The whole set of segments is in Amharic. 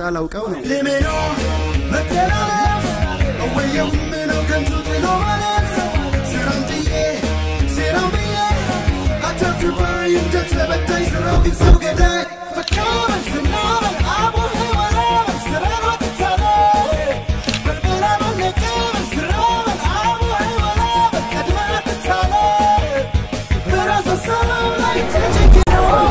ሳላውቀው ነው ልሜኖ መተላለፍ እወየው ምነው ከንቱ ጥሎ ማለፍ ስራም ጥዬ ሴራም ብዬ አተፍባይ እንደ ተበዳይ ስራው ግን ሰው ገዳይ ፈካበል ስናበል አቡ ወላበል ስራን ወጥታለ በልበላ መነቀበል ስራበል አቡ ወላበል ቀድመ ትታለ በራስ ሰላም ላይ ተጨግኖ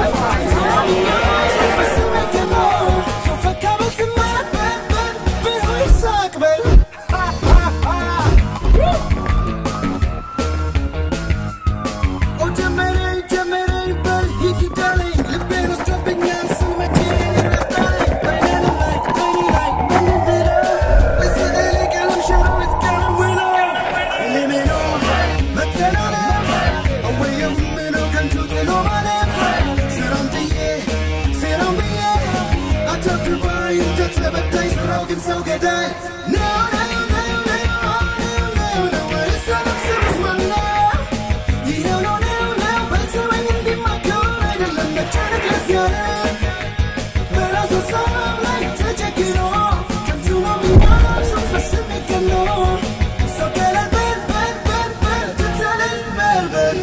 ሰው ገዳይ ነው ነው ነው ነው ነው ነው ወይስ አለብስርስ ማነው ይሄው ነው ነው ነው በሰማይ እንዲማከር አይደለም መጨነቅ ለስ ያለ በራሱ ሰላም ላይ ተጨክኖ ከንቱ ነው የሚሆነው ሰው በስሜት ገኖ ሰው ገለል በል በል በል በል ትተለል በል በል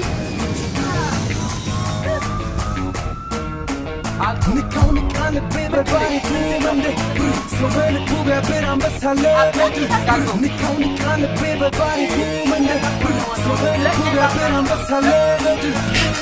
ንካው ንቃ ልቤ በባሪቱ መንደ ሰው በልቡ ቢያብር አንበሳ ለምድር ንካው ንቃ ልቤ በባሪቱ መንደ ሰው በልቡ ቢያብር አንበሳ ለምድር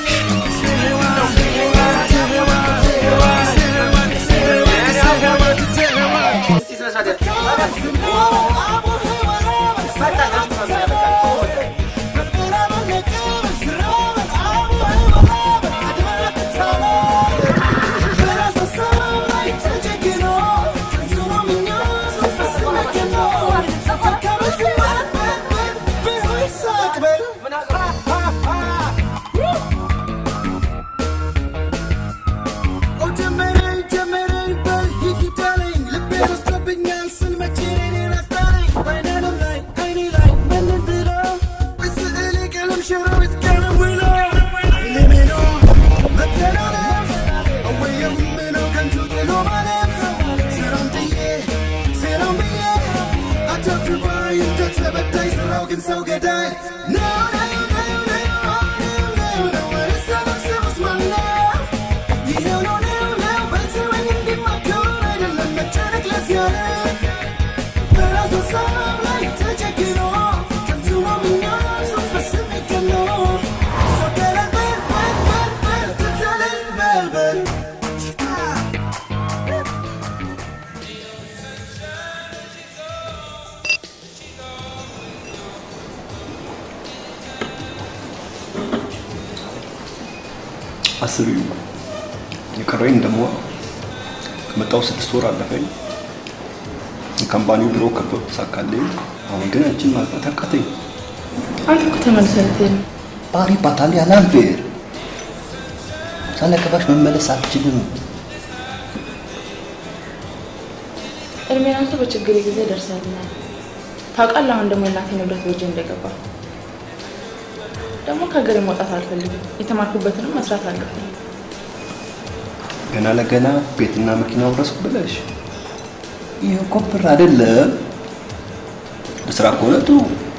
ግን ሰው ገዳይ ነው ነው ነው ነው ነው ነው ወይስ አለብስርስ ማነው ይሄው ነው ነው ነው በሰማይ እንዲማከር አይደለም መጨነቅ ለስ ያለ በራሱ ሰላም ላይ ተጨክኖ ከንቱ ነው የሚሆነው ሰው በስሜት ገኖ ሰው ገለል በል በል በል በል ትተለል በል በል አስቢው የቀረኝ ደግሞ ከመጣው ስድስት ወር አለፈኝ። የካምፓኒው ቢሮ ከበብ ተሳካልኝ። አሁን ግን አንቺን ማግባት አቃተኝ። አንተ እኮ ተመልሰህ ልትሄድ ነው። ባሪ ባታል ያላልፌር ሳላገባሽ መመለስ አልችልም። እድሜን አንተ በችግሬ ጊዜ ደርሰልኛል። ታውቃለህ፣ አሁን ደግሞ የእናቴ ንብረት በእጄ እንደገባ ደግሞ ከሀገሬ መውጣት አልፈልግም። የተማርኩበትንም መስራት አለብኝ። ገና ለገና ቤትና መኪና ውረስኩ ብለሽ ይህ እኮ ብር አይደለም። ለስራ ከሆነ ጥሩ።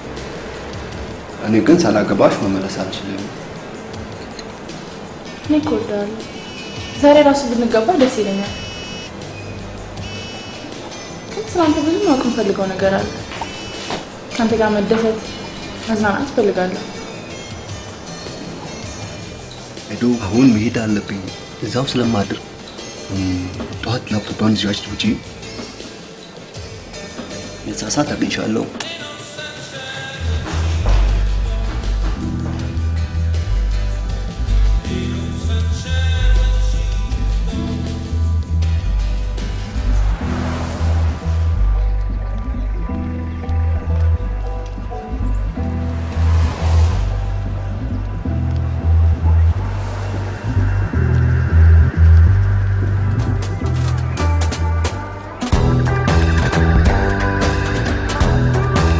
እኔ ግን ሳላገባሽ መመለስ አልችልም። እኔ እኮ እወድሃለሁ። ዛሬ ራሱ ብንገባ ደስ ይለኛል። ግን ስለአንተ ብዙ ማወቅ የምፈልገው ነገር አለ። ከአንተ ጋር መደሰት፣ መዝናናት እፈልጋለሁ። ሄዶ አሁን መሄድ አለብኝ። እዛው ስለማድር እም፣ ጠዋት ላፕቶፕን ይዛች ውጪ። የዛ ሰዓት አግኝሻለሁ። ♪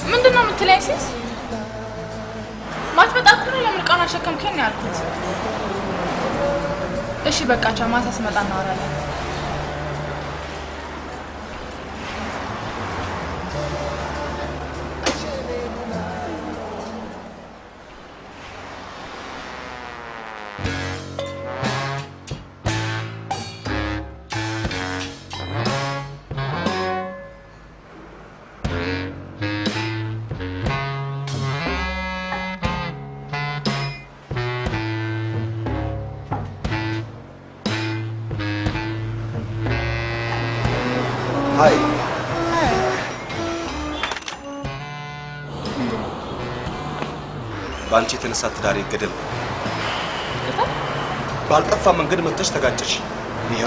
ምንድን ነው የምትለኝ ሲስ? ማትመጣ ከሆነ ለምን ዕቃውን አሸከምከኝ ነው ያልኩት። እሺ በቃ ቻው፣ ማታ ስመጣ እናወራለን። ሀይ በአንቺ የተነሳ ትዳሬ ገደል ባልጠፋ መንገድ መጥተሽ ተጋጨሽ። ይኸው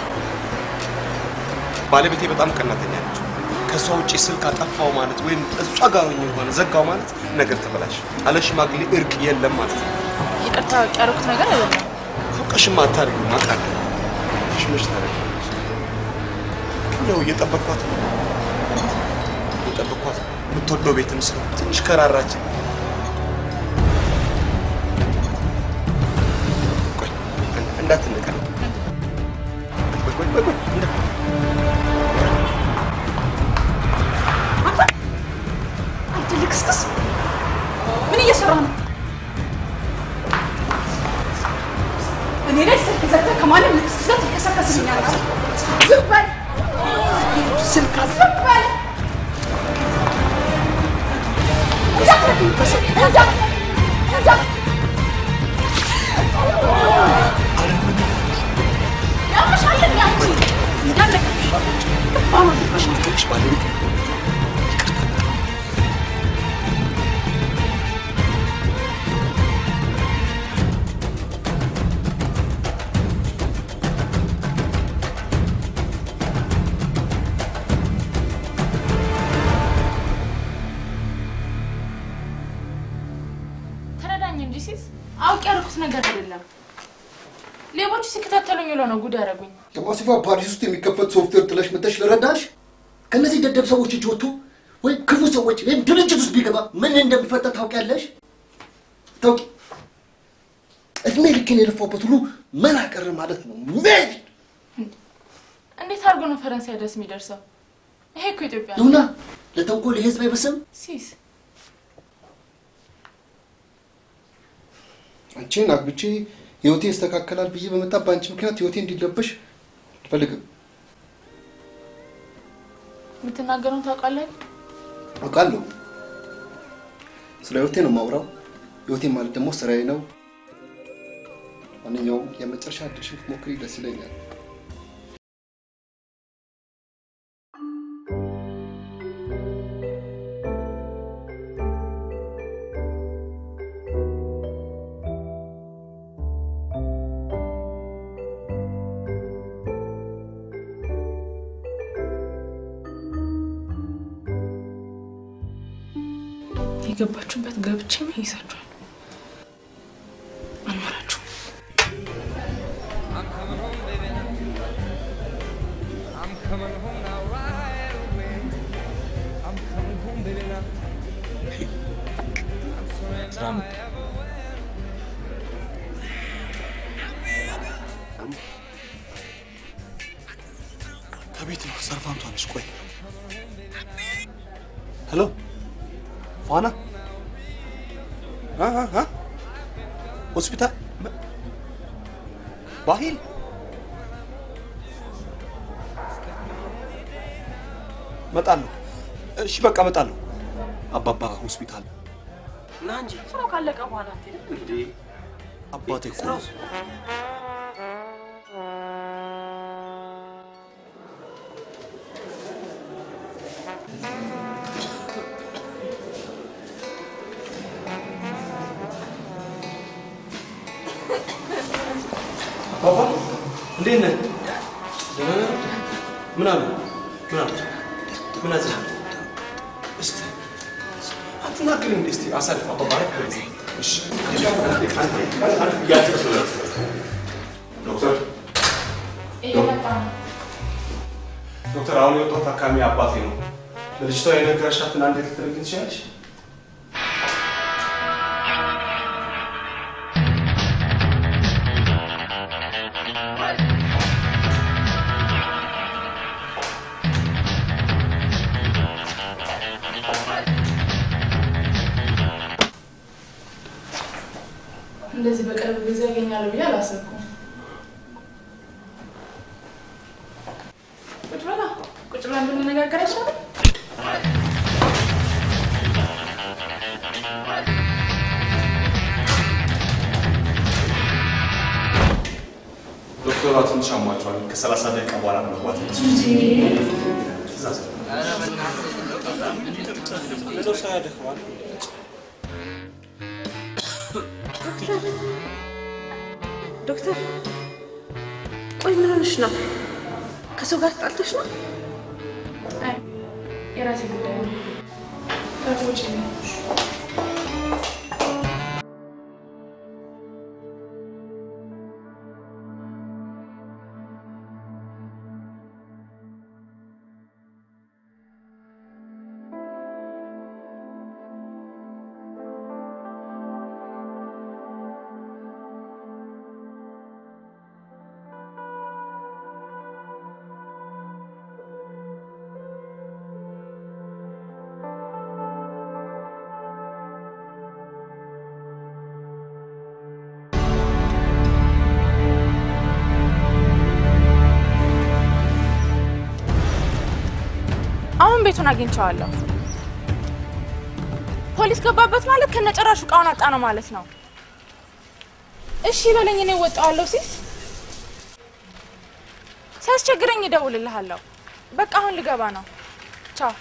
ባለቤቴ በጣም ቀናተኛ ነች። ከእሷ ውጭ ስልክ አጠፋው ማለት ወይም እሷ ጋር ሆኜ ሆነ ዘጋው ማለት ነገር ተበላሽ። አለ ሽማግሌ እርቅ የለም ማለት ነው። ይቅርታ ያደረኩት ነገር አይደለም። አውቀሽማ አታድርጊው ማቃለ ሽመሽ ታደርጊያለሽ። ያው እየጠበቅኳት ነው እየጠበቅኳት ነው። የምትወደው ቤትም ስለ ትንሽ ከራራች። ቆይ እን- እንዳትነቀል። ቆይ ቆይ ቆይ ቆይ እንዳ- አንተ ልክስክስ ምን እየሰራ ነው? እኔ ላይ ስልክ ዘግተህ ከማንም ልክስክስ ጋር ትከሰከስልኛለህ? ዝም በል ስልክ ዝም በል እንዳትነካኝ፣ እንዳት- እንዳት- ያምሻል እንዴ አንቺ? እንዳትነካኝ። አሁን ትንሽ ባለቤት ተረዳኝ እንጂ ሲስ፣ አውቄ ያደረኩት ነገር አይደለም። ሌቦቹ ሲከታተሉኝ ብለው ነው ጉድ ያደረጉኝ። ከማሲፋ ፓሪስ ውስጥ የሚከፈት ሶፍትዌር ጥለሽ መተሽ ለረዳሽ ከእነዚህ ደደብ ሰዎች እጅ ወጥቶ ወይም ክፉ ሰዎች ወይም ድርጅት ውስጥ ቢገባ ምን እንደሚፈጠር ታውቂያለሽ? ታውቂ እድሜ ልኬን የለፋበት ሁሉ መና ቀረ ማለት ነው። ምን እንዴት አድርጎ ነው ፈረንሳይ ድረስ የሚደርሰው? ይሄ እኮ ኢትዮጵያ ነው። ይሁና ለተንኮል የህዝብ አይበስም። ሲስ አንቺን አግብቼ ህይወቴ ይስተካከላል ብዬ በመጣ በአንቺ ምክንያት ህይወቴ እንዲለበሽ አልፈልግም። የምትናገረውን ታውቃለህ? አውቃለሁ። ስለ ህይወቴ ነው የማውራው። ህይወቴ ማለት ደግሞ ስራዬ ነው። ማንኛውም የመጨረሻ እድልሽን ብትሞክሪ ደስ ይለኛል። የገባችሁበት ገብቼ ይይዛችኋል። አልመራችሁም። I'm coming home now right away. I'm coming home, baby, now. I'm sorry now I ever went. ከቤት ነው ሰርፋምቷ ነች። ቆይ ሄሎ ፋና አ አ አ ሆስፒታል መ- ባሂል መጣለሁ። እሺ በቃ መጣለሁ። አባባ ሆስፒታል ና እንጂ ስራው ካለቀ በኋላ አትሄድም? እንዴ አባቴ እኮ ነው። አባባ እንዴት ነህ? ደህና ነህ? ምን አሉ? ምን አሉ? ምን አዘ? እስቲ አትናገሪም እንዴ? እስቲ አሳልፍ አባባ አረፍ በል። እሺ ዶክተር እየመጣ ነው። ዶክተር አሁን የወጣው ታካሚ አባቴ ነው። ለልጅቷ የነገረሻትን አንድ ልትነግሪኝ ትችያለሽ? እንደዚህ በቅርብ ጊዜ ያገኛለሁ ብዬ አላሰብኩም። ቁጭ በላ ቁጭ ብለን ብንነጋገር አይሻልም? ዶክተሯ ትንሽ አሟቸዋል። ከሰላሳ ደቂቃ በኋላ ነው መግባት ትእዛዝ ነው። ምነው ሰው ያደክማል? ዶክተር ቆይ ምን ሆነሽ ነው? ከሰው ጋር ተጣልተሽ ነው? አይ የራሴ ጉዳይ ነው። ከውጭ ነው። አሁን ቤቱን አግኝቼዋለሁ። ፖሊስ ገባበት ማለት ከነጨራሹ እቃውን አጣ ነው ማለት ነው። እሺ በለኝ፣ እኔ እወጣዋለሁ። ሲስ ሲያስቸግረኝ እደውልልሃለሁ። በቃ አሁን ልገባ ነው። ቻው።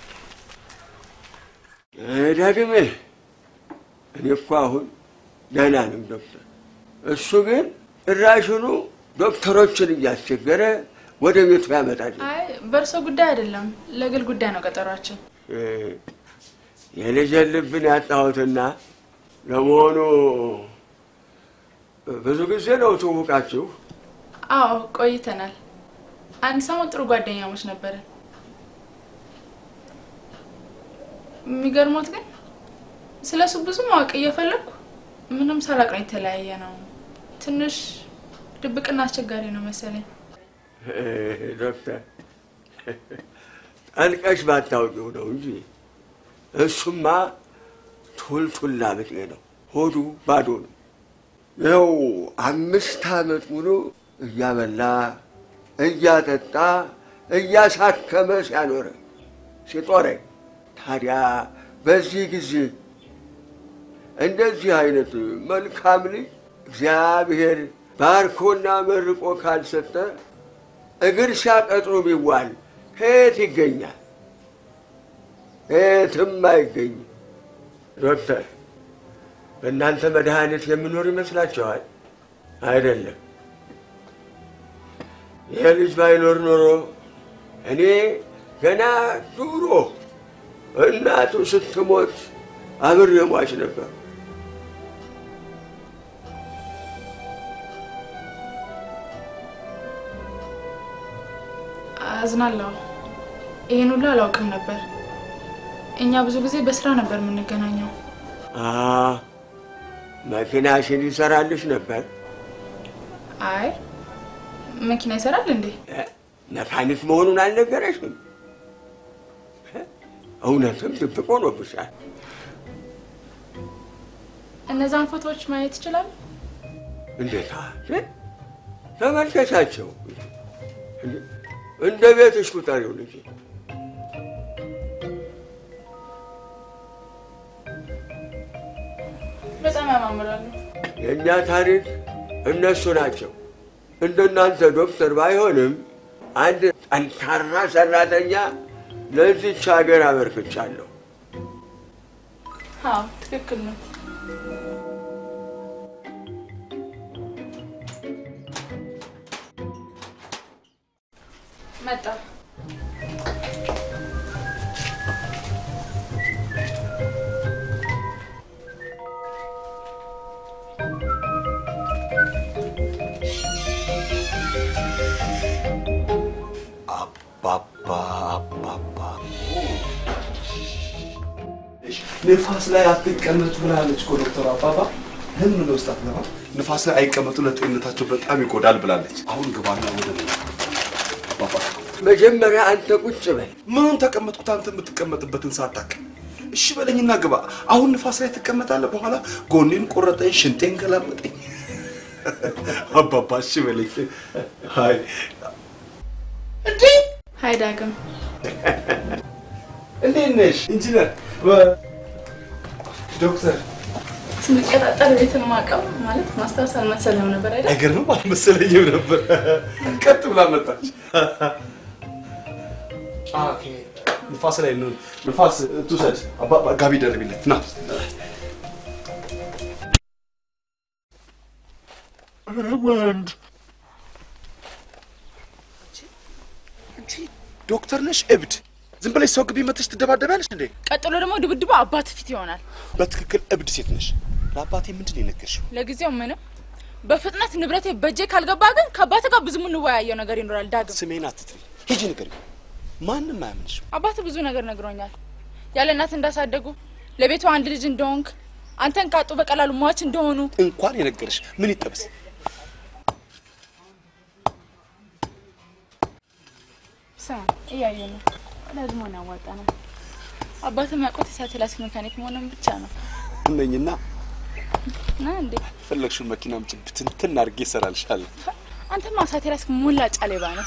ዳግሜ እኔ እኮ አሁን ደህና ነኝ ዶክተር። እሱ ግን እራሽኑ ዶክተሮችን እያስቸገረ ወደ ቤቱ ያመጣል። አይ በእርሶ ጉዳይ አይደለም፣ ለግል ጉዳይ ነው ቀጠሯችን። የልጄን ልብን ያጣሁትና ለመሆኑ ብዙ ጊዜ ነው ትውቃችሁ? አዎ ቆይተናል። አንድ ሰሞን ጥሩ ጓደኛሞች ነበርን። የሚገርሞት ግን ስለ እሱ ብዙ ማወቅ እየፈለግኩ ምንም ሳላቅ ነው የተለያየ ነው። ትንሽ ድብቅና አስቸጋሪ ነው መሰለኝ። ዶክተር ጠልቀሽ ባታውቂው ነው እንጂ እሱማ ቱልቱላ ብጤ ነው። ሆዱ ባዶ ነው። ይኸው አምስት ዓመት ሙሉ እያበላ እያጠጣ እያሳከመ ሲያኖረ ሲጦረኝ፣ ታዲያ በዚህ ጊዜ እንደዚህ አይነት መልካም ልጅ እግዚአብሔር ባርኮና መርቆ ካልሰጠ እግር ሲያቀጥሩ ቢዋል ከየት ይገኛል? የትም አይገኝም። ዶክተር በእናንተ መድኃኒት የምኖር ይመስላችኋል? አይደለም። ይህ ልጅ ባይኖር ኖሮ እኔ ገና ድሮ እናቱ ስትሞት አብሬ ሟች ነበር። አዝናለሁ። ይህን ሁሉ አላውቅም ነበር። እኛ ብዙ ጊዜ በስራ ነበር የምንገናኘው። አ መኪናሽን ይሰራልሽ ነበር? አይ መኪና ይሰራል እንዴ? እ? መካኒክ መሆኑን አልነገረሽም? እ? እውነትም ድብቅ ሆኖብሻል። እነዛን ፎቶዎች ማየት ይችላል? እንዴታ እ? ተመልከቻቸው። እንዴ! እንደ ቤትሽ ቁጠሪው ልጄ። በጣም ያማምራሉ። የእኛ ታሪክ እነሱ ናቸው። እንደናንተ ዶክተር ባይሆንም አንድ ጠንካራ ሰራተኛ ለዚች ሀገር አበርክቻለሁ። አዎ ትክክል ነው። መጣ። አባባ አባባ ንፋስ ላይ አትቀመጡ ብላለች እኮ ዶክተር አባባ። ለምን ነው ውስጥ አትገባ? ንፋስ ላይ አይቀመጡ ለጤንነታቸው በጣም ይጎዳል ብላለች። አሁን ግባና ወደ ቤት አባባ። መጀመሪያ አንተ ቁጭ በል። ምኑን ተቀመጥኩት? አንተ የምትቀመጥበትን ሳታውቅ እሺ በለኝና ግባ። አሁን ንፋስ ላይ ትቀመጣለህ። በኋላ ጎኔን ቆረጠኝ፣ ሽንጤን ገላመጠኝ። አባባ እሺ በለኝ። አይ እንዴ ሀይ ዳግም፣ እንዴት ነሽ ኢንጂነር? ዶክተር ስንቀጣጠር ቤት ማቀው ማለት ማስታወስ አልመሰለም ነበር አይደል? አይገርምም? አልመሰለኝም ነበር። ቀጥ ብላ መጣች። ኦኬ ንፋስ ላይ ነው። ንፋስ ትውሰድ። አባባ ጋቢ ደርቢለት ና። ወንድ ዶክተር ነሽ እብድ? ዝም ብለሽ ሰው ግቢ መተሽ ትደባደቢያለሽ እንዴ? ቀጥሎ ደግሞ ድብድቡ አባት ፊት ይሆናል። በትክክል እብድ ሴት ነሽ። ለአባቴ ምንድን ነው የነገርሽው? ለጊዜው ምንም። በፍጥነት ንብረቴ በእጄ ካልገባ ግን ከአባት ጋር ብዙ የምንወያየው ነገር ይኖራል። ዳግም ስሜን አትጥሪ። ሂጂ ንገሪው። ማንም አያምንሽም። አባት ብዙ ነገር ነግሮኛል። ያለ እናት እንዳሳደጉ፣ ለቤቱ አንድ ልጅ እንደሆንክ፣ አንተን ካጡ በቀላሉ ሟች እንደሆኑ እንኳን የነገርሽ ምን ይጠበስ? ስማ፣ እያየ ነው ለዝሞን ያዋጣ ነው። አባት የሚያውቁት የሳተላይት ሜካኒክ መሆኑን ብቻ ነው ነኝና እና እንዴ ፈለግሽውን መኪና አምጪ፣ ብትንትን አድርጌ እሰራልሻለሁ። አንተማ ሳተላይት ሙላጫ ሌባ ነው።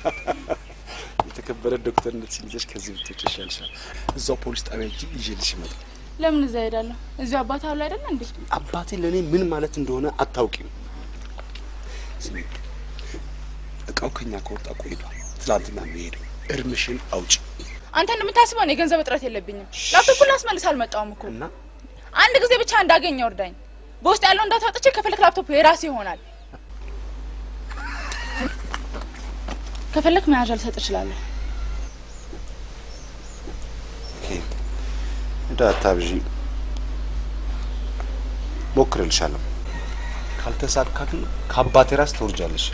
የተከበረ ዶክተርነት ሲይዘሽ ከዚህ ብትወጪ ይሻልሻል። እዛው ፖሊስ ጣቢያ ሂጂ፣ ይዤልሽ እመጣለሁ። ለምን እዛ ሄዳለሁ? እዚሁ አባት አሉ አይደለ እንዴ? አባቴ ለእኔ ምን ማለት እንደሆነ አታውቂም። ስሚ፣ እቃው ከኛ ከወጣ ቆይቷል። ትላንትና ነው የሄደው። እርምሽን አውጪ አንተ እንደምታስበው እኔ የገንዘብ እጥረት የለብኝም። ላፕቶፑን ላስመልስ አልመጣውም እኮ እና አንድ ጊዜ ብቻ እንዳገኘ እርዳኝ። በውስጥ ያለውን ዳታ አውጥቼ ከፈለክ ላፕቶፕ የራሴ ይሆናል። ከፈለክ መያዣ ልሰጥ እችላለሁ። እንደ አታብዢ፣ ሞክርልሻለሁ። ካልተሳካ ግን ከአባቴ ራስ ትወርጃለሽ።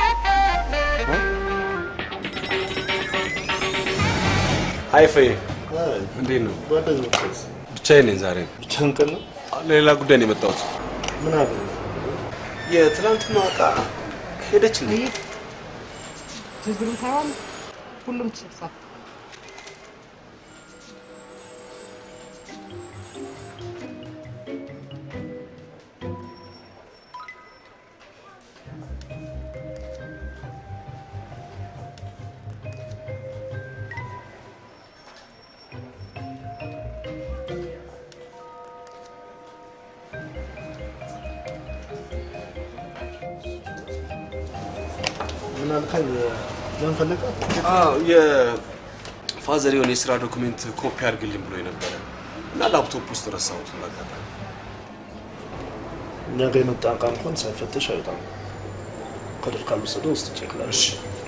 አይ ፈዬ፣ እንዴት ነው? ብቻዬን ነኝ ዛሬ። ብቻህን ቀን ነው? ለሌላ ጉዳይ ነው የመጣሁት። ምን አለ? የትላንትናዋ ዕቃ ሄደች እንዴ? ዝርዝሩን ታየዋል። ሁሉም ተሰብሷል። ምን አልከኝ? ምን ፈለቀ? አዎ የፋዘር የሆነ የስራ ዶክሜንት ኮፒ አድርግልኝ ብሎ ነበረ እና ላፕቶፕ ውስጥ ረሳሁት። በአጋጣሚ እኛ ጋር የመጣ እቃ እንኳን ሳይፈተሽ አይወጣም። ከድር ካልወሰደው ውስጥ ቼክ ላድርግ።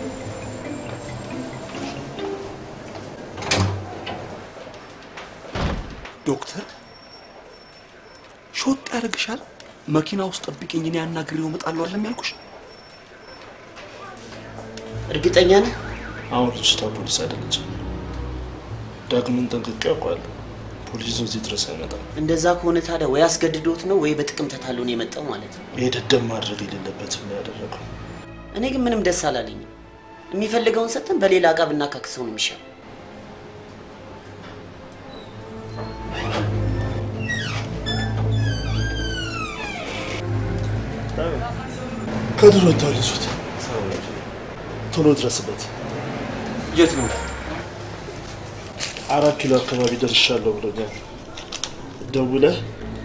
ዶክተር ሾጥ ያደርግሻል። መኪና ውስጥ ጠብቂኝ፣ እኔ አናግሬው እመጣለሁ አለም ያልኩሽ። እርግጠኛ ነህ? አሁን ልጅቷ ፖሊስ አይደለችም። ዳግምን ጠንቅቄ ያውቀዋለሁ። ፖሊስ እዚህ ድረስ አይመጣም። እንደዛ ከሆነ ታዲያ ወይ አስገድዶት ነው ወይ በጥቅም ተታሎ ነው የመጣው ማለት ነው። ይሄ ደደብ ማድረግ የሌለበትም ነው ያደረገው። እኔ ግን ምንም ደስ አላለኝም። የሚፈልገውን ሰጥተን በሌላ እቃ ብናካክሰው ነው የሚሻለው። ከድር ወጥተዋል። ይዙት፣ ቶሎ ድረስበት። የት ነው? አራት ኪሎ አካባቢ ደርሻለሁ ብሎኛል። ደውለህ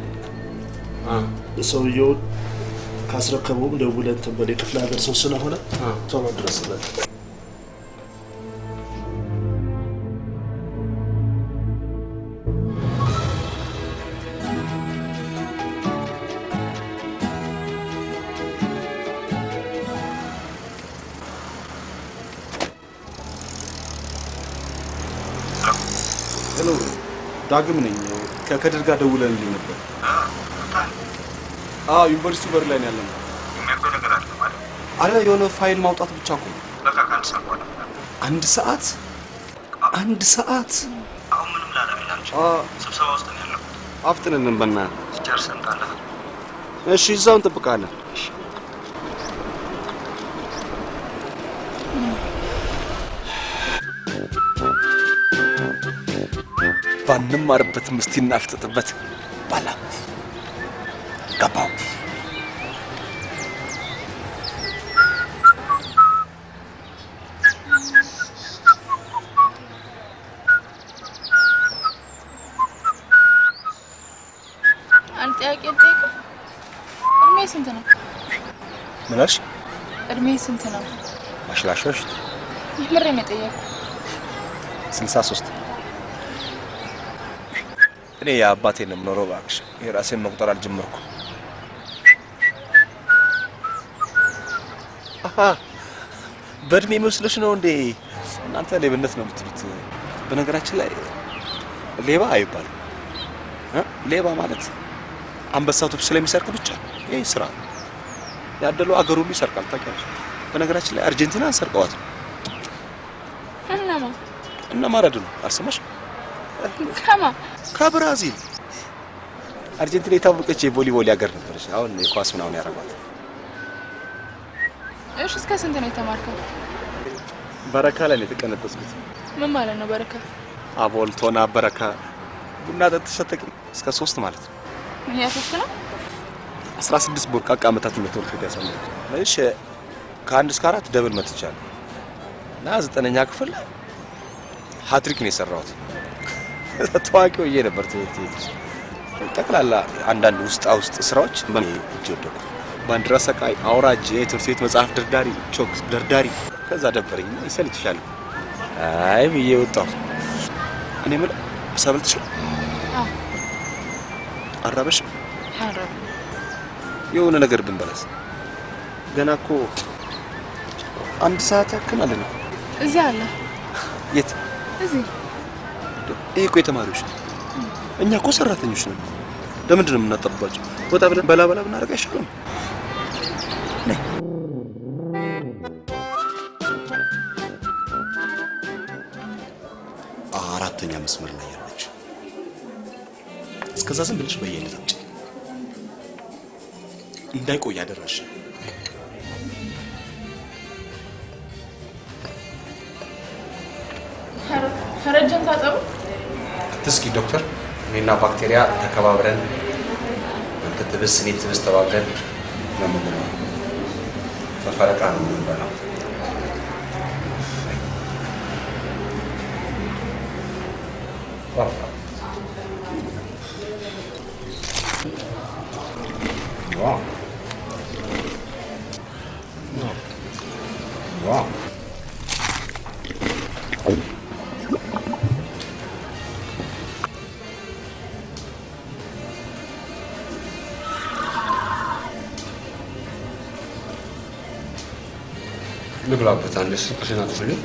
ሰውየውን ካስረከበውም ደውለህ እንትን በል። የክፍለ ሀገር ሰው ስለሆነ ቶሎ ድረስበት። ሄሎ፣ ዳግም ነኝ። ከከድር ጋር ደውለንልኝ ነበር። አዎ፣ ዩኒቨርሲቲው በር ላይ ነው ያለነው። አረ የሆነ ፋይል ማውጣት ብቻ እኮ ነው። አንድ ሰዓት አንድ ሰዓት አሁን ምንም ላረግላቸው አ፣ ስብሰባ ውስጥ ነው ያለው። አፍጥንልን በእናትህ። ጨርሰን ካለ እሺ፣ እዛው እንጠብቃለን። ባንማርበትም እስቲ እናፍጥጥበት። ባላ ገባው አንድ ጥያቄ ልጠይቅህ። እድሜ ስንት ነው? ምን አልሽ? እድሜ ስንት ነው? ማሽላሾች የምሬን ነው የጠየቅኩህ። ስልሳ ሶስት እኔ የአባቴን ነው የምኖረው። እባክሽ የራሴን መቁጠር አልጀመርኩ። አሀ፣ በእድሜ መስሎሽ ነው እንዴ? እናንተ ሌብነት ነው የምትሉት። በነገራችን ላይ ሌባ አይባልም እ? ሌባ ማለት አንበሳ ቶፕ ስለሚሰርቅ ብቻ ይህ ስራ ነው። ያደለው አገር ሁሉ ይሰርቃል። ታውቂያለሽ? በነገራችን ላይ አርጀንቲናን ሰርቀዋት ነው እነማ እና ማራዶና አልሰማሽም? ከማ ከብራዚል አርጀንቲና የታወቀች የቮሊቦል ሀገር ነበረች። አሁን የኳስ ምናምን ያደርጓት። እሺ፣ እስከ ስንት ነው የተማርከው? በረካ ላይ ነው የተቀነበስኩት። ምን ማለት ነው በረካ? አቦል፣ ቶና፣ በረካ ቡና ጠጥተሽ አታውቂም? እስከ ሶስት ማለት ነው። ያሶስት ነው። አስራ ስድስት ቦርቃቃ ዓመታት ነው ትምህርት ቤት ያሳለፍኩት። እሺ ከአንድ እስከ አራት ደብል መትቻለሁ እና ዘጠነኛ ክፍል ሀትሪክ ነው የሰራሁት። ታዋቂ ሆኜ ነበር ትምህርት ቤት ውስጥ። ጠቅላላ አንዳንድ ውስጣ ውስጥ ስራዎች በእኔ እጅ ወደቁ። ባንዲራ ሰቃይ፣ አውራጅ፣ የትምህርት ቤት መጽሐፍ ደርዳሪ፣ ቾክ ደርዳሪ። ከዛ ደበረኝ እና ይሰልችሻል አይ ብዬ ወጣሁ። እኔ የምልህ ሰበልትሽ አዎ። አራበሽም ሐረር የሆነ ነገር ብንበላስ? ገና እኮ አንድ ሰዓት ያክል አለን እኮ። እዚህ አለ። የት? እዚህ ይሄ እኮ የተማሪዎች ነው። እኛ እኮ ሰራተኞች ነን። ለምንድን ነው የምናጠባቸው? ወጣ ብለን በላ በላ ብናደርግ አይሻልም? ነይ። አራተኛ መስመር ላይ ያለች። እስከዛ ዝም ብለሽ በየአይነት አምጪ። እንዳይቆይ አደራሽ። ፈረጀን ታጠቡ። አትስኪ ዶክተር፣ እኔና ባክቴሪያ ተከባብረን አንተ ትብስ እኔ ትብስ ተባብረን ነው የምንለው። በፈረቃ ነው የምንበላው። ዋው ዋው ልብላበት አንድ ስልክሽን አጥፍልኝ።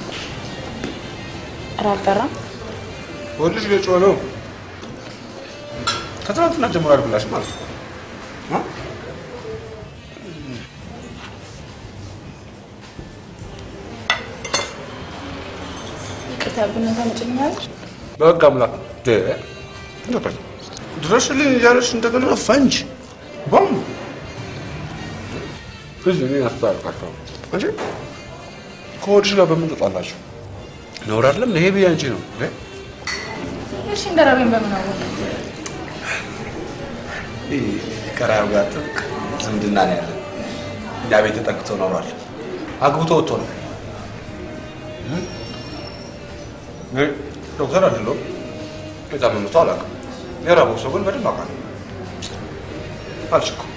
ኧረ አልጠራም። ወልሽ የጮኸ ነው። ከትናንትና ጀምሮ አልብላሽ ማለት ነው። እ? ይቅርታ ብነታ መጨኛለች። በህግ አምላክ ደ እንደበል ድረሽልኝ እያለሽ እንደገና ፈንጅ ቦም እዚህ እኔ አስታርቃቸው እንጂ ከወድሽ ጋር በምን ትጣላችሁ? ነውር አይደለም። ይሄ ብዬ አንቺ ነው እንዴ? እሺ እንደራበኝ በምን አወቅ? ከራዩ ጋር ጥብቅ ዝምድና ነው ያለን። እኛ ቤት ተጠግቶ ኖሯል። አግብቶ ወጥቶ ነው። እኔ ዶክተር አይደለሁም። የታመመ ሰው አላውቅም። የራበው ሰው ግን በደንብ አውቃለሁ። አልችኩም።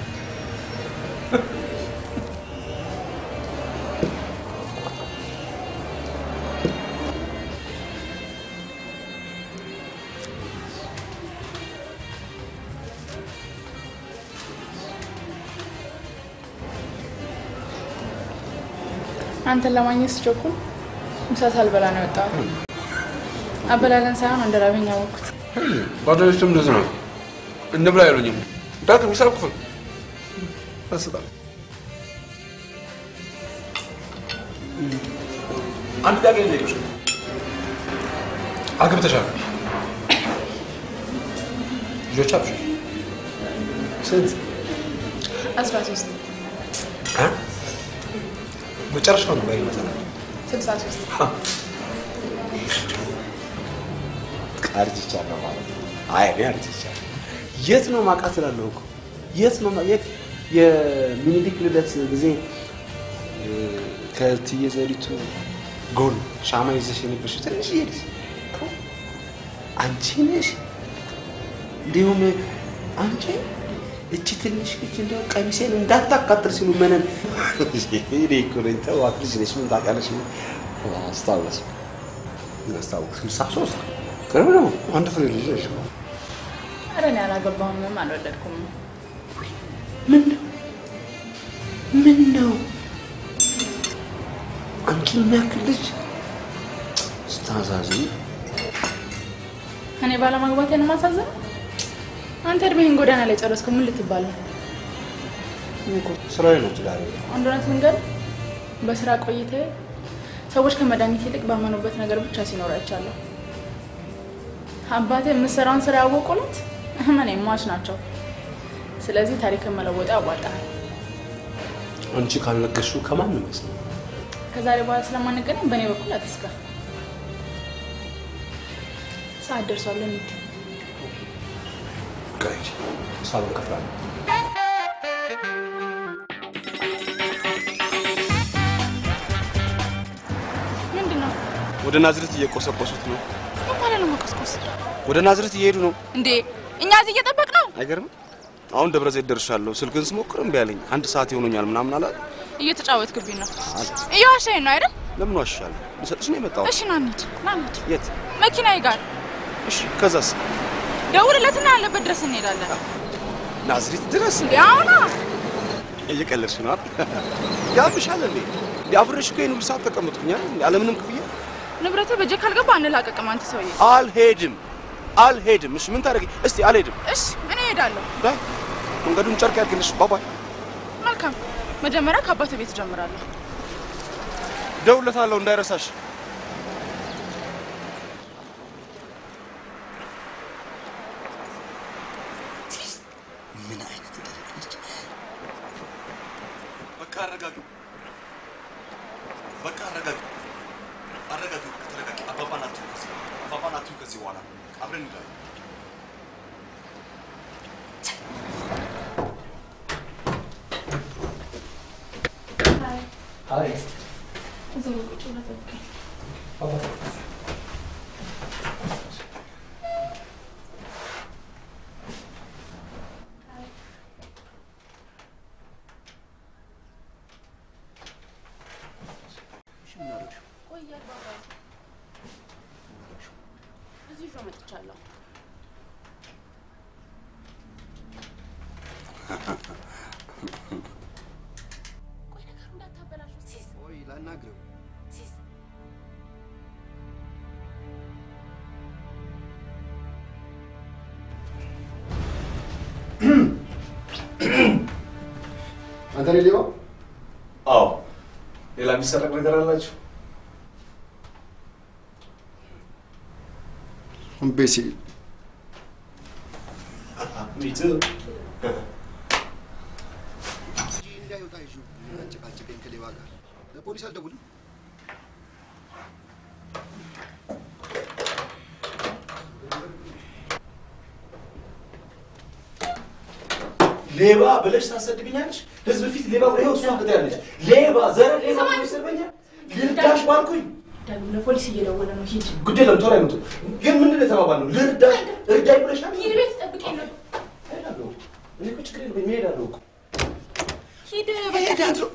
አንተን ለማግኘት ስቸኩል ምሳ ሳልበላ ነው የወጣሁት። አበላለን ሳይሆን እንደራበኝ ያወቅኩት። ጓደኞችም እንደዚህ ነው። እንብላ አይሉኝም። ዳግም ሂሳብ ክፍል ያስጣል። አንድ ጥያቄ ልጠይቅሽ። አግብተሻል? ልጆች አብሽ ስንት አስራ ሶስት እ? መጨረሻው ነው ላይ ይመጣል ስልሳ ሶስት አርጅቻለሁ ማለት ነው። አይ እኔ አርጅቻለሁ። የት ነው ማውቃት እላለሁ እኮ የት ነው ማ- የት የሚኒሊክ ልደት ጊዜ እ፣ ከእትዬ ዘሪቱ ጎን ሻማ ይዘሽ የነበርሽው ትንሽዬ ልጅ አንቺ ነሽ። እንዲሁም አንቺ እቺ ትንሽ ልጅ እንደው ቀሚሴን እንዳታቃጥል ሲሉ መነን እኔ እኮ ነኝ። ተዋት ልጅ ነሽ ምን ታውቂያለሽ? አስታወስ አስታወስ ስልሳ ሶስት ቅርብ ነው። አንድ ፍሬ ልጅ ነሽ። ኧረ እኔ አላገባሁም፣ ምንም አልወለድኩም። ምን ነው ምን ነው አንቺ የሚያክል ልጅ ስታዛዝኝ እኔ ባለማግባቴን ማሳዘን አንተ እድሜህን ጎዳና ላይ ጨረስኩ። ምን ልትባል ነው? ስራዬ ነው ትዳሬ አንድ እውነት ልንገርህ፣ በስራ ቆይታዬ ሰዎች ከመድኃኒት ይልቅ ባመኑበት ነገር ብቻ ሲኖሩ አይቻለሁ። አባቴ የምሰራውን ስራ ያወቁለት እመኔ ሟች ናቸው። ስለዚህ ታሪክን መለወጡ ያዋጣል። አንቺ ካልነገርሽው ከማንም አይሰማም። ከዛሬ በኋላ ስለማንገናኝ በእኔ በኩል አትስጋ። ሰዓት ደርሷል። እንሂድ። ቆይ ሳሎን ከፍላለሁ። ምንድን ነው? ወደ ናዝሬት እየቆሰቆሱት ነው። ምን ማለት ነው መቆስቆስ? ወደ ናዝሬት እየሄዱ ነው። እንዴ እኛ እዚህ እየጠበቅ ነው። አይገርም? አሁን ደብረ ዘይት ደርሻለሁ። ስልክን ስሞክር እምቢ አለኝ። አንድ ሰዓት ይሆኖኛል ምናምን አለ። እየተጫወትክብኝ ነው። እየዋሻኝ ነው አይደል? ለምን ዋሻለሁ? ልሰጥሽ ነው የመጣሁት። እሺ ና እንሂድ፣ ና እንሂድ። የት? መኪናዬ ጋር እሺ፣ ከዛስ? ደውልለትና ያለበት ድረስ እንሄዳለን። ናዝሬት ድረስ? እንዴ አሁና እየቀለድሽ ነው አይደል? ያምሻል እንዴ? እንዴ አብሬሽ እኮ ይሄን ሁሉ ሰዓት ተቀመጥኩኝ አይደል? እንዴ አለምንም ክፍያ ንብረት በእጄ ካልገባ አንላቀቅም። አንተ ሰውዬ አልሄድም፣ አልሄድም። እሺ ምን ታደርጊ? እስቲ አልሄድም። እሺ እኔ እሄዳለሁ። ዳይ መንገዱን ጨርቅ ያድርግልሽ። ባባይ መልካም። መጀመሪያ ከአባተ ቤት እጀምራለሁ። ደውለታለሁ እንዳይረሳሽ። ምን አይነት ደረቅ ነች? በቃ አረጋጊ፣ በቃ አረጋጊ፣ አረጋጊ፣ በቃ ተረጋጊ። አባባን አትዩ ከዚህ አባባን አትዩ ከዚህ በኋላ አብረን እንሄዳለን። አይ እዛው ቁጭ ብለህ ጠብቀኝ። ቆይ አባባ፣ እዚህ ይዤው መጥቻለሁ። ቆይ ነገሩ እንዳታበላሹ ሲስ ቆይ ላናግረው። ሲስ አንተ ነህ ሌባው? አዎ፣ ሌላ የሚሰረቅ ነገር አላችሁ? ቤሲ ሚቱ እንዳይወጣ ይዤው አጨቃጨቀኝ ከሌባ ጋር። ለፖሊስ አልደውልም። ሌባ ብለሽ ታሰድብኛለሽ? ህዝብ ፊት ሌባ ብለሽ እሷ ትያለሽ። ሌባ ዘረ ሌባ ብሎ ይሰድበኛል። ልርዳሽ ባልኩኝ ዳግም ለፖሊስ እየደወለ ነው። ሂድ ጉዳይ ለምቶ ላይ መጡ። ግን ምንድን ነው የተባባልነው? ልርዳሽ እርዳኝ ብለሻል። ሂድ፣ ቤት ጠብቀኝ ነው። እሄዳለሁ። እኔ እኮ ችግር የለብኝም እሄዳለሁ እኮ ሂድ እሄዳለሁ።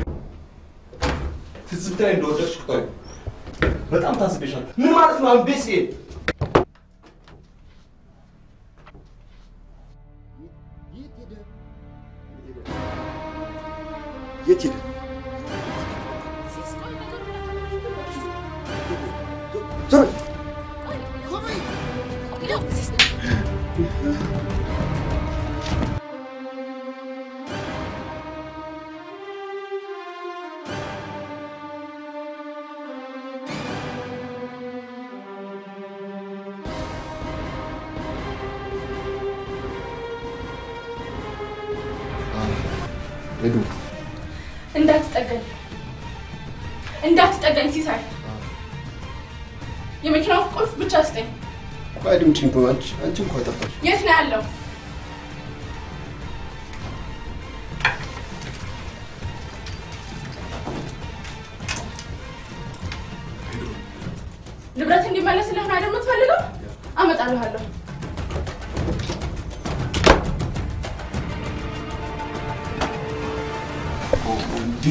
ትዝብት ላይ እንደወደድሽ ቁጠሪ። በጣም ታዝቤሻል። ምን ማለት ነው? አሁን ቤት ስሄድ የት ሄደ? ዞር ሄዱ እንዳትጠጋኝ እንዳትጠጋኝ ሲሳይ የመኪናው ቁልፍ ብቻ ስጠኝ ቆይ አድምጪኝ እኮ አንቺ አንቺ እንኳን ጠፋሽ የት ነው ያለው ንብረት እንዲመለስልህ ነው አይደል የምትፈልገው አመጣልሃለሁ እንዴ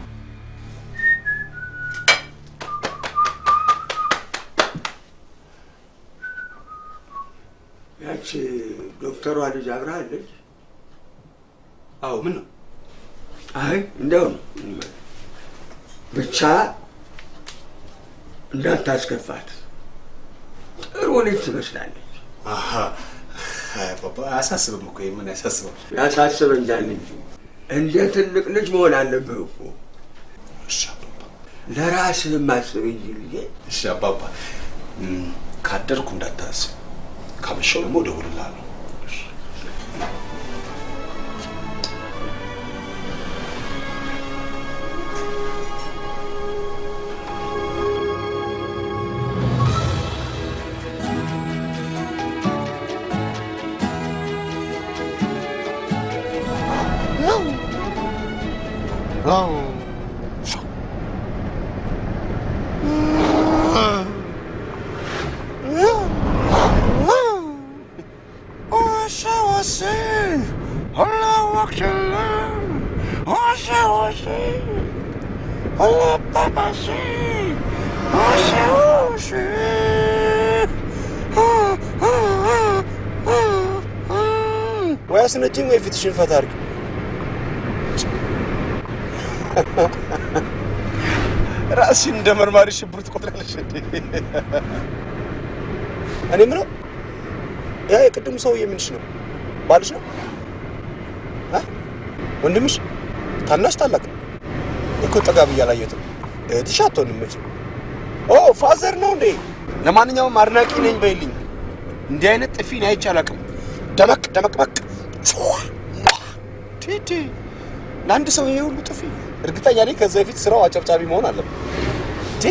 ያቺ ዶክተሯ ልጅ አብራ አለች? አዎ ምን ነው አይ እንደው ነው ብቻ እንዳታስከፋት። ጥሩ ልጅ ትመስላለች። አሃ አይ አባባ አያሳስብም እኮ ምን ያሳስባል? ያሳስበኛል እንጂ እንደ ትልቅ ልጅ መሆን አለብህ እኮ። እሺ አባባ ለራስህ ማስብ እንጂ ልጄ። እሺ አባባ እም፣ ካደርኩ እንዳታስብ፣ ካመሸው ደግሞ እደውልልሃለሁ። እሺ። ወይ አስነጭኝ ወይ ፊትሽን ፈታ አድርጊ። ራስሽን እንደ መርማሪ ሽብር ትቆጥራለሽ እንዴ? እኔ የምለው ያ የቅድሙ ሰውዬ ምንሽ ነው? ባልሽ ነው? አ? ወንድምሽ? ታናሽ ታላቅ? እኮ ጠጋ ብዬ አላየሁትም። እህትሽ አትሆንም መቼም። ኦ ፋዘር ነው እንዴ? ለማንኛውም አድናቂ ነኝ በይልኝ። እንዲህ አይነት ጥፊ እኔ አይቼ አላውቅም። ደመቅ ደመቅመቅ ቲቲ ለአንድ ሰው ይሄ ሁሉ ጥፊ እርግጠኛ ነኝ ከዛ በፊት ስራው አጨብጫቢ መሆን አለበት። ቲ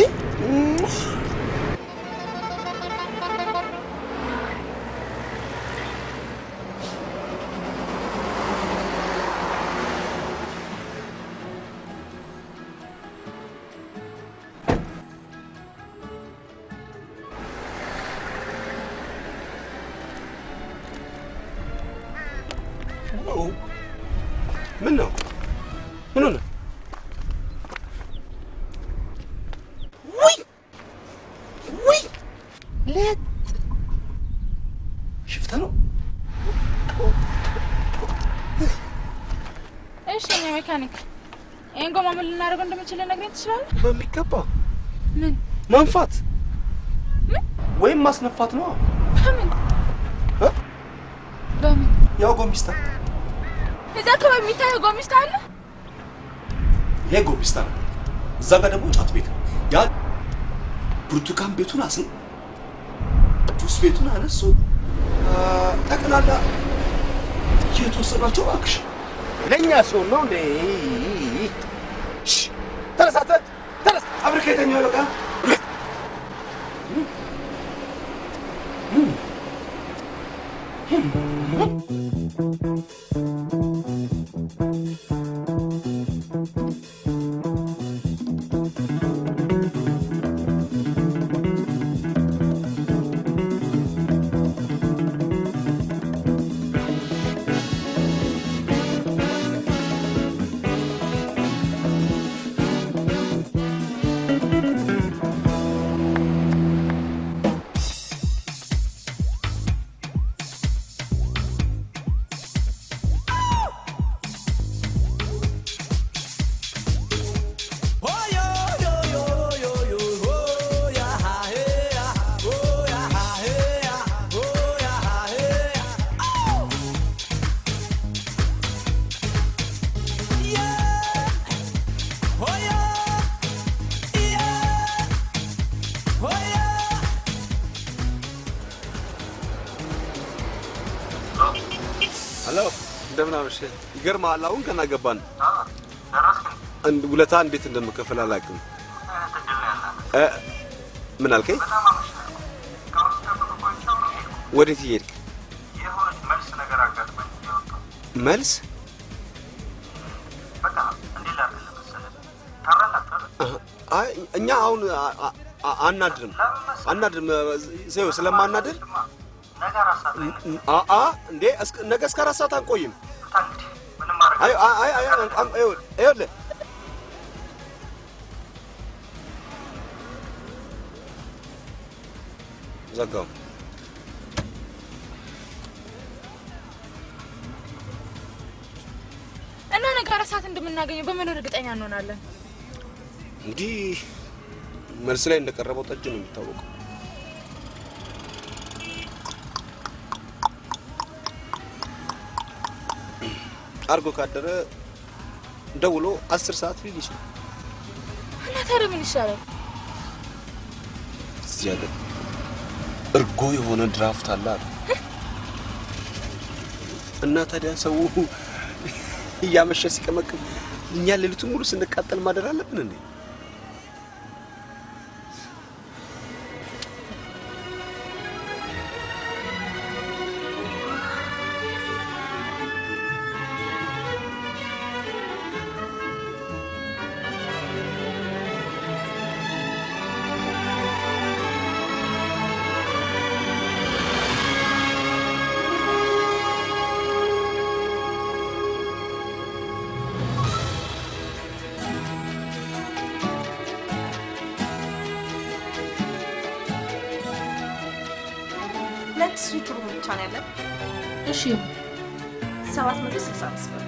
ምን ነው? ምን ሆነ? ውይ ውይ ሌት ሽፍታ ነው። እሺ እኔ ሜካኒክ ይህን ጎማ ምን ልናደርገው እንደምንችል ልነግረኝ ትችላለህ በሚገባ ምን ማንፋት ወይም ማስነፋት ነው። በምን በምን ያው ጎሚስታ እዛ አካባቢ የሚታየው ጎሚስታ አለ ይሄ ጎቢስታ ነው። እዛ ጋር ደግሞ ጫት ቤት ነው። ያ ብርቱካን ቤቱን አስ ጁስ ቤቱን አነሱ። ጠቅላላ የተወሰዷቸው እባክሽ ለእኛ ሰው ነው እንዴ? ተነስ አንተ ተነስ። አብረህ ከተኛው በቃ ሄሎ እንደምን አመሸህ። ይገርምሃል፣ አሁን ገና ገባን። አንድ ውለታ እንዴት እንደምከፍል አላውቅም። እ፣ ምን አልከኝ? ወዴት እየሄድክ? መልስ? አህ፣ አይ እኛ አሁን አ- አ- አ- አናድርም አናድርም። ሰው ስለማናድር አ- አ እንዴ እስከ- ነገ እስከ አራት ሰዓት አንቆይም። አይ አይ አይ አይ አን- አን- ይኸውልህ ይኸውልህ ዘጋው። እና ነገ አራት ሰዓት እንደምናገኘው በምን እርግጠኛ እንሆናለን? እንዲህ መልስ ላይ እንደቀረበው ጠጅ ነው የሚታወቀው። አርጎ ካደረ ደውሎ አስር ሰዓት ሊል ይችላል። እና ታዲያ ምን ይሻላል? እዚህ ሀገር እርጎ የሆነ ድራፍት አለ አሉ እና ታዲያ ሰው እያመሸ ሲቀመቅም እኛ ሌሊቱን ሙሉ ስንቃጠል ማደር አለብን እንዴ? ሁለት ስዊት ሩም ብቻ ነው ያለን። እሺ ሰባት መቶ ስልሳ አምስት ብር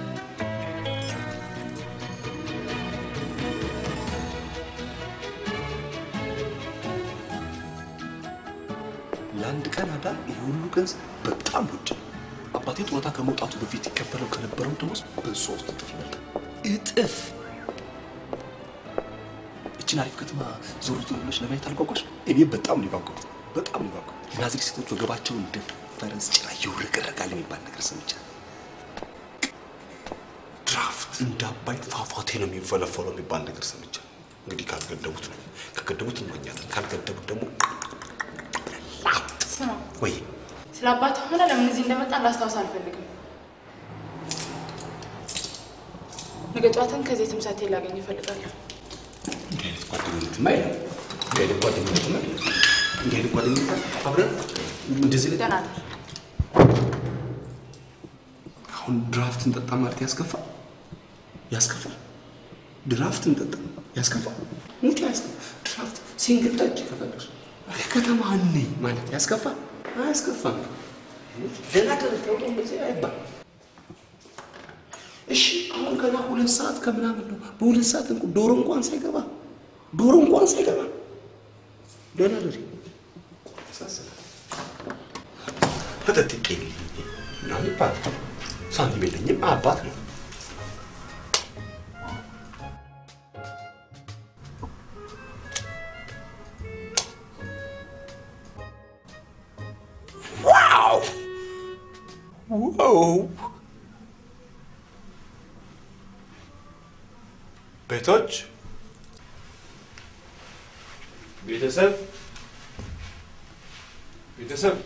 ለአንድ ቀን አዳር ይሄ ሁሉ ገንዘብ በጣም ውድ ነው። አባቴ ጡረታ ከመውጣቱ በፊት ይከፈለው ከነበረው ደሞዝ በሶስት እጥፍ ይበልጣል። እጥፍ! እችን አሪፍ ከተማ ዞር ዞር ብለሽ ለማየት አልጓጓሽ? እኔ በጣም ነው የጓጓሁት። በጣም ነው የጓጓሁት። የናዝሬት ሴቶች ወገባቸው እንደ ፈረስ ጭራ ይውረገረጋል የሚባል ነገር ሰምቻለሁ። ድራፍት እንደ አባይ ፏፏቴ ነው የሚፈለፈለው የሚባል ነገር ሰምቻለሁ። እንግዲህ ካልገደቡት ነው። ከገደቡት እንመኛለን፣ ካልገደቡት ደግሞ ስማ፣ ወይ ስለ አባት ሆነ ለምን እዚህ እንደመጣ ላስታውስ አልፈልግም። ነገ ጠዋትን ከዚህ ትምሳቴ ላገኝ እፈልጋለሁ። እንዲህ አይነት ጓደኝነትማ የለም። እንዲህ አይነት ጓደኝነትማ የለም። እንዲህ አይነት ጓደኝነት አብረን እንደዚህ ላይ ደህና ነህ? አሁን ድራፍት እንጠጣ ማለት ያስከፋል? ያስከፋል? ድራፍት እንጠጣ ያስከፋል? ሙጫ ያስከፋል? ድራፍት ሲንግል ጠጅ ከፈለግሽ ከተማ ነኝ ማለት ያስከፋል? አያስከፋም። ደህና ደረግ ተብሎ እንደዚህ አይባል። እሺ አሁን ገና ሁለት ሰዓት ከምናምን ነው። በሁለት ሰዓት እንኳ ዶሮ እንኳን ሳይገባ ዶሮ እንኳን ሳይገባ ደህና ደሪ ያሳዝናል። መጠጥ የለኝም ምናምን ይባላል። ሳንቲም የለኝም አባት ነው። ዋው ዋው! ቤቶች ቤተሰብ ቤተሰብ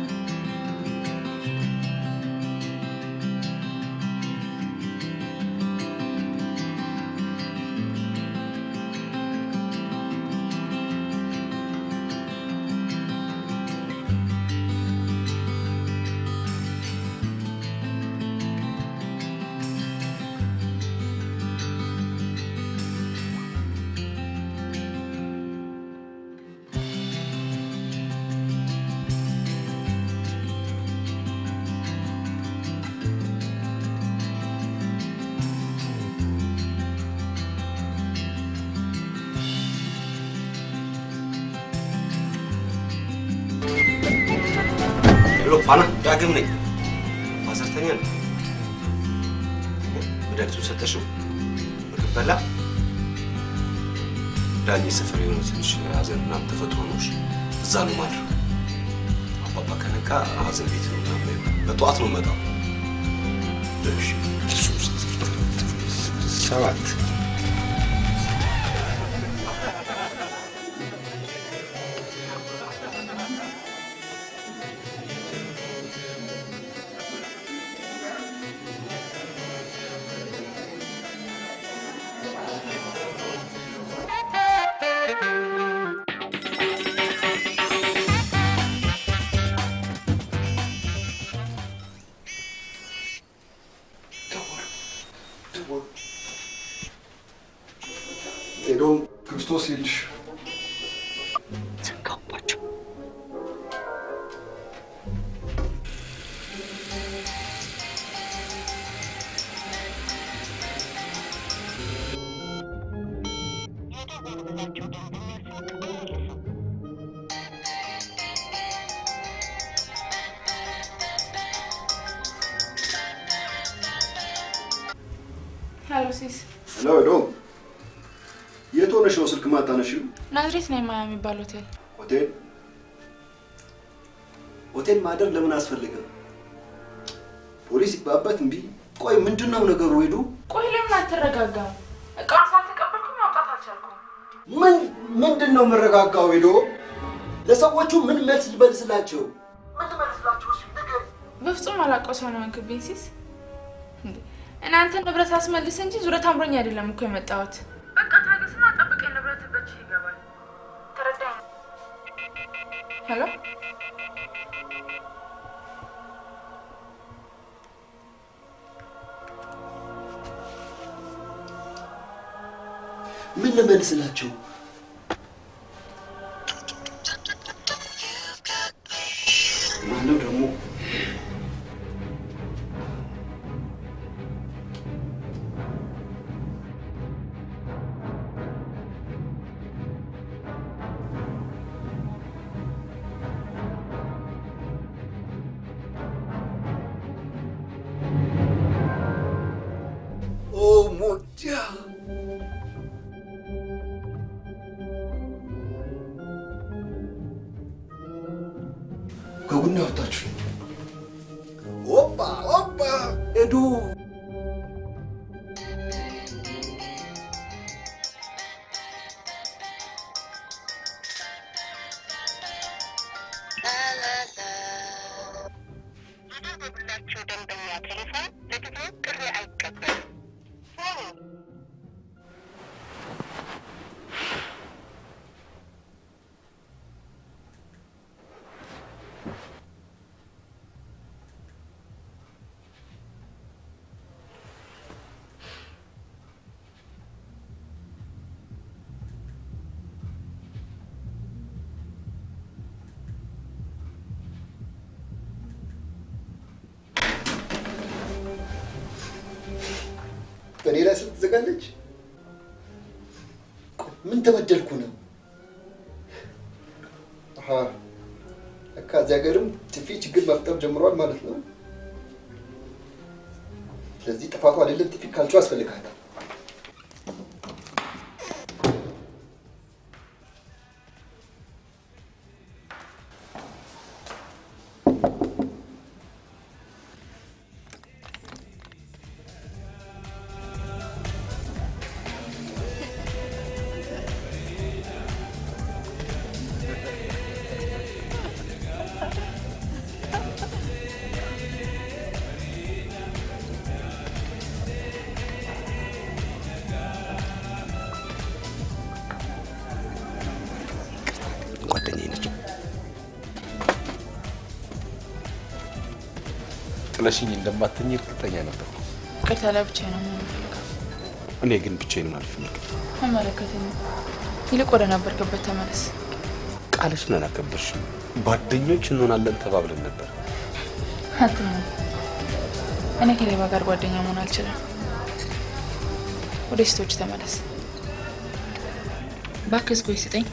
♪ ፋና ዳግም ነኝ። ማዘርተኛ ነው። መድኃኒቱን ሰጠሽው? ምግብ በላ? ዳኜ ሰፈር የሆነ ትንሽ ሀዘን ምናምን ተፈጥሮ ነው። እሺ፣ እዛ ነው ማድረግ። አባባ ከነቃ ሀዘን ቤት ነው ምናምን። በጠዋት ነው መጣው። እሺ፣ ሶስት ሰባት ሄዶም ክርስቶስ ይልሽ ሄሎ ሲስ፣ ሄሎ ሄዶም የት ሆነሽ ነው ስልክ ማታነሺው? ናዝሬት ነው የማያ የሚባል ሆቴል። ሆቴል ሆቴል ማደር ለምን አስፈለገ? ፖሊስ ይባበት እምቢ። ቆይ ምንድን ነው ነገሩ? ሄዱ ቆይ ለምን አትረጋጋም? እቃውን ሳልተቀበልኩ ማውጣት አልቻልኩም። ምን ምንድን ነው የምረጋጋው? ሄዶ ለሰዎቹ ምን መልስ ልመልስላቸው? በፍጹም አላውቀው ሰው ነው የሆንክብኝ ሲስ። እንዴ እናንተ ንብረት አስመልስ እንጂ ዙረት አምሮኝ አይደለም እኮ የመጣሁት። በቃ ታገስና ጠብቀኝ፣ ንብረት በእጅህ ይገባል። ተረዳኝ? ሄሎ ምን ልመልስላቸው? ማነው ደግሞ ኦ ሞጃ ከቡና ወጣችሁ። ኦፓ ኦፓ ኤዱ በእኔ ላይ ስልክ ትዘጋለች። ቆይ ምን ተበደልኩ ነው? አሀ ለካ እዚህ ሀገርም ጥፊ ችግር መፍጠር ጀምሯል ማለት ነው። ስለዚህ ጥፋቱ አይደለም ጥፊ ካልቸው ያስፈልጋታል። ጓደኛዬ ነች። ጥለሽኝ እንደማትኝ እርግጠኛ ነበርኩ። ይቅርታ ለብቻ ነው የምንፈልገው። እኔ ግን ብቻዬን አልፈልግም። አይመለከተኝም። ይልቅ ወደ ነበርክበት ተመለስ። ቃልሽን አላከበርሽም። ጓደኞች እንሆናለን ተባብለን ነበር። አትመን። እኔ ከሌባ ጋር ጓደኛ መሆን አልችልም። ወደ ሴቶች ተመለስ። እባክህ እስኪ ስጠኝ።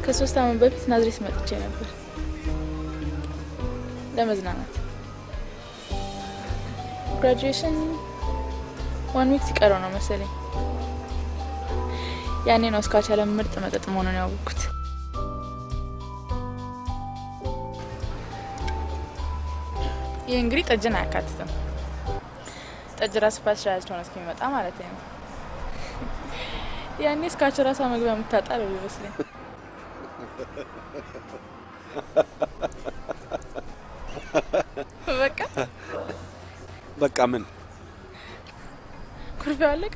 ከሶስት ዓመት በፊት ናዝሬት መጥቼ ነበር ለመዝናናት። ግራጁዌሽን ዋን ዊክ ሲቀረው ነው መሰለኝ። ያኔ ነው እስካች ያለ ምርጥ መጠጥ መሆኑን ያወቅኩት። ይህ እንግዲህ ጠጅን አያካትትም። ጠጅ ራሱ ፓስቸራይዝድ ሆነ እስኪመጣ ማለት ነው። ያኔ እስካች ራሷ መግቢያ የምታጣ ነው ይመስለኝ። በቃ በቃ ምን ኩርፊያው አለቀ።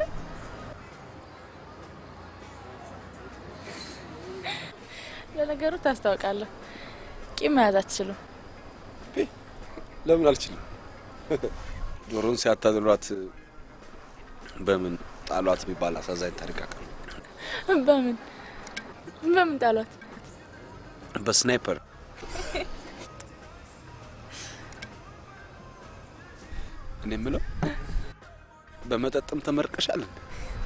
ለነገሩ ታስታውቃለህ፣ ቂም መያዝ አትችሉም። ለምን አልችልም? ዶሮን ሲያታልሏት በምን ጣሏት የሚባል አሳዛኝ ታሪክ አውቃለሁ። በምን በምን ጣሏት? በስናይፐር እኔ የምለው በመጠጥም ተመርቀሻል እንዴ?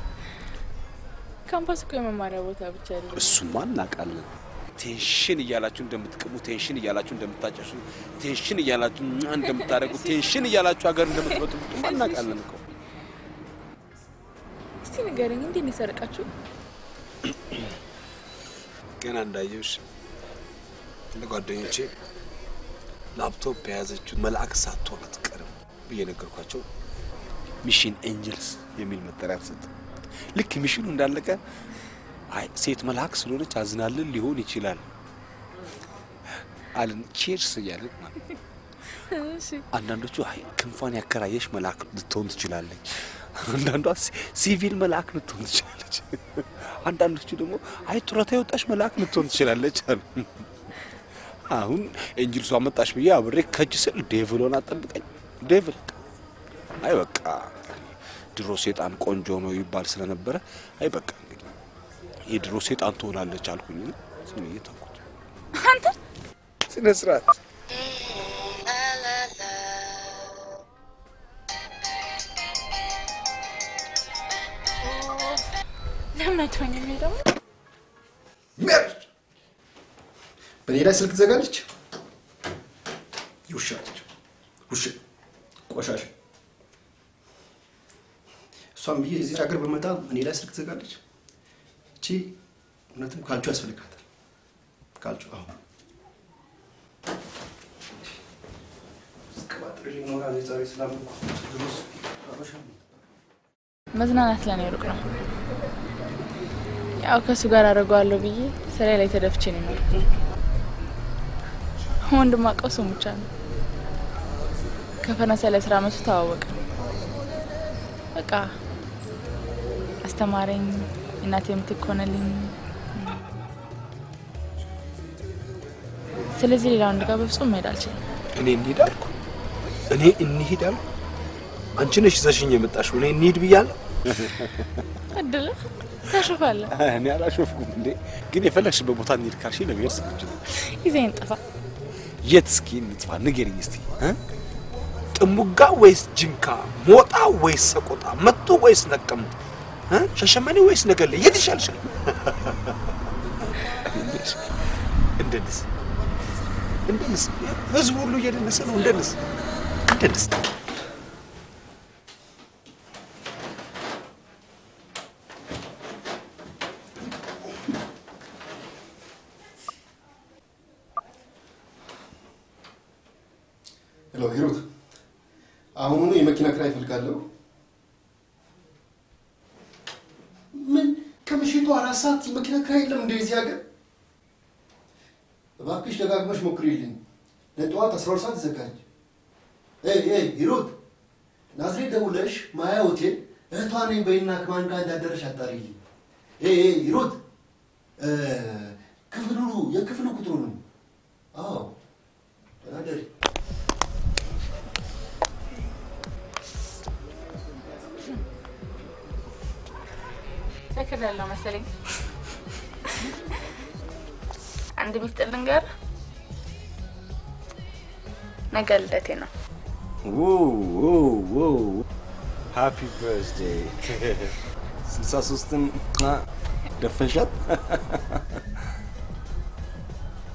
ካምፓስ እኮ የመማሪያ ቦታ ብቻ አይደለም። እሱማ እናውቃለን። ቴንሽን እያላችሁ እንደምትቅሙ፣ ቴንሽን እያላችሁ እንደምታጨሱ፣ ቴንሽን እያላችሁ ሟ እንደምታደርጉ፣ ቴንሽን እያላችሁ ሀገር እንደምትበጥብጡማ እናውቃለን እኮ። እስቲ ንገረኝ፣ እንዴት ነው የሰረቃችሁ? ገና እንዳየሁሽ ለጓደኞቼ ላፕቶፕ የያዘችው መልአክ ሳትሆን አትቀርም ብዬ ነገርኳቸው። ሚሽን ኤንጅልስ የሚል መጠሪያ ተሰጠ። ልክ ሚሽኑ እንዳለቀ አይ ሴት መልአክ ስለሆነች አዝናልን ሊሆን ይችላል አልን። ቼርስ እያለን ማለት ነው። እሺ አንዳንዶቹ አይ ክንፏን ያከራየሽ መልአክ ልትሆን ትችላለች፣ አንዳንዷ ሲ- ሲቪል መልአክ ልትሆን ትችላለች፣ አንዳንዶቹ ደግሞ አይ ጡረታ የወጣሽ መልአክ ልትሆን ትችላለች አሉ። አሁን ኤንጅልሷ መጣሽ ብዬ አብሬ ከጅ ስል ዴቭሎን አጠብቀኝ ዴቭል አይ በቃ ድሮ ሴጣን ቆንጆ ነው ይባል ስለነበረ አይ በቃ እንግዲህ የድሮ ሴጣን ትሆናለች አልኩኝ። ዝም ብዬ ተውኩት። አንተ ስነ ስርዓት ለምን አይተወኝም? ይሄ ደግሞ ሜሪጅ በእኔ ላይ ስልክ ትዘጋለች። ውሻ ነች። ውሻ ቆሻሻ። እሷም ብዬ እዚህ ሀገር በመጣ እኔ ላይ ስልክ ትዘጋለች። እቺ እውነትም ካልቹ ያስፈልጋታል። ካልቹ አሁን እስከባጥር ይኖራል የዛሬ ስላመንኩ ድሮስ አበሻ ነው። መዝናናት ለኔ ሩቅ ነው። ያው ከእሱ ጋር አደርገዋለሁ ብዬ ስራ ላይ ተደፍቼ ነው የኖርኩት። ወንድም አውቀው እሱን ብቻ ነው። ከፈረንሳይ ለስራ መቶ ተዋወቀ። በቃ አስተማረኝ፣ እናቴ የምትክ ሆነልኝ። ስለዚህ ሌላ ወንድ ጋር በፍጹም መሄድ አልችልም። እኔ እንሂድ አልኩ። እኔ እንሂድ አልኩ። አንቺ ነሽ ይዘሽኝ የመጣሽው። እኔ እንሂድ ብያለሁ። እድል ታሾፋለህ። እኔ አላሾፍኩም እንዴ። ግን የፈለግሽበት ቦታ እንሂድ ካልሽኝ ለመሄድ ዝግጁ ነኝ። ይዘኝ ጥፋ። የት እስኪ እንጥፋ? ንገሪኝ እስቲ እ? ጥሙጋ ወይስ ጅንካ? ሞጣ ወይስ ሰቆጣ? መቱ ወይስ ነቀምት? እ? ሻሸመኔ ወይስ ነገሌ? የት ይሻልሻል? እንደንስ እንደንስ። ህዝቡ ሁሉ እየደነሰ ነው። እንደንስ እንደንስ። ሄሎ ሂሩት፣ አሁኑኑ የመኪና ክራይ እፈልጋለሁ። ምን ከምሽቱ አራት ሰዓት የመኪና ክራይ የለም እንደ እዚህ ሀገር? እባክሽ ደጋግመሽ ሞክሪልኝ። ለጠዋት አስራ ሁለት ሰዓት ይዘጋጅ። ኤይ ኤይ ሂሩት፣ ናዝሬት ደውለሽ ማያ ሆቴል እህቷ ነኝ በይና ከማን ጋር እንዳደረሽ አጣሪልኝ። ኤይ ኤይ ሂሩት፣ እ፣ ክፍሉ የክፍሉ ቁጥሩ ነው። አዎ ደህና ደሪ። ትክክል ያለው መሰለኝ። አንድ ሚስጥር ልንገር፣ ነገ ልደቴ ነው። ሃፒ በርዝዴይ ስልሳ ሶስትን ደፈንሻት።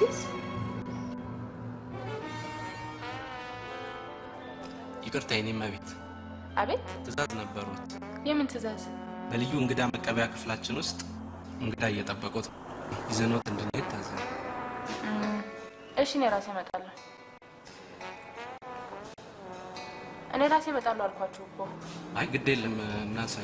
ቤንሲስ ይቅርታ የኔ እመቤት፣ አቤት ትእዛዝ ነበሩት። የምን ትእዛዝ በልዩ እንግዳ መቀበያ ክፍላችን ውስጥ እንግዳ እየጠበቁት ይዘኖት እንድንሄድ ታዘዘ። እም፣ እሺ እኔ ራሴ እመጣለሁ እኔ ራሴ እመጣለሁ አልኳችሁ እኮ አይ ግድ የለም እናሳዩት።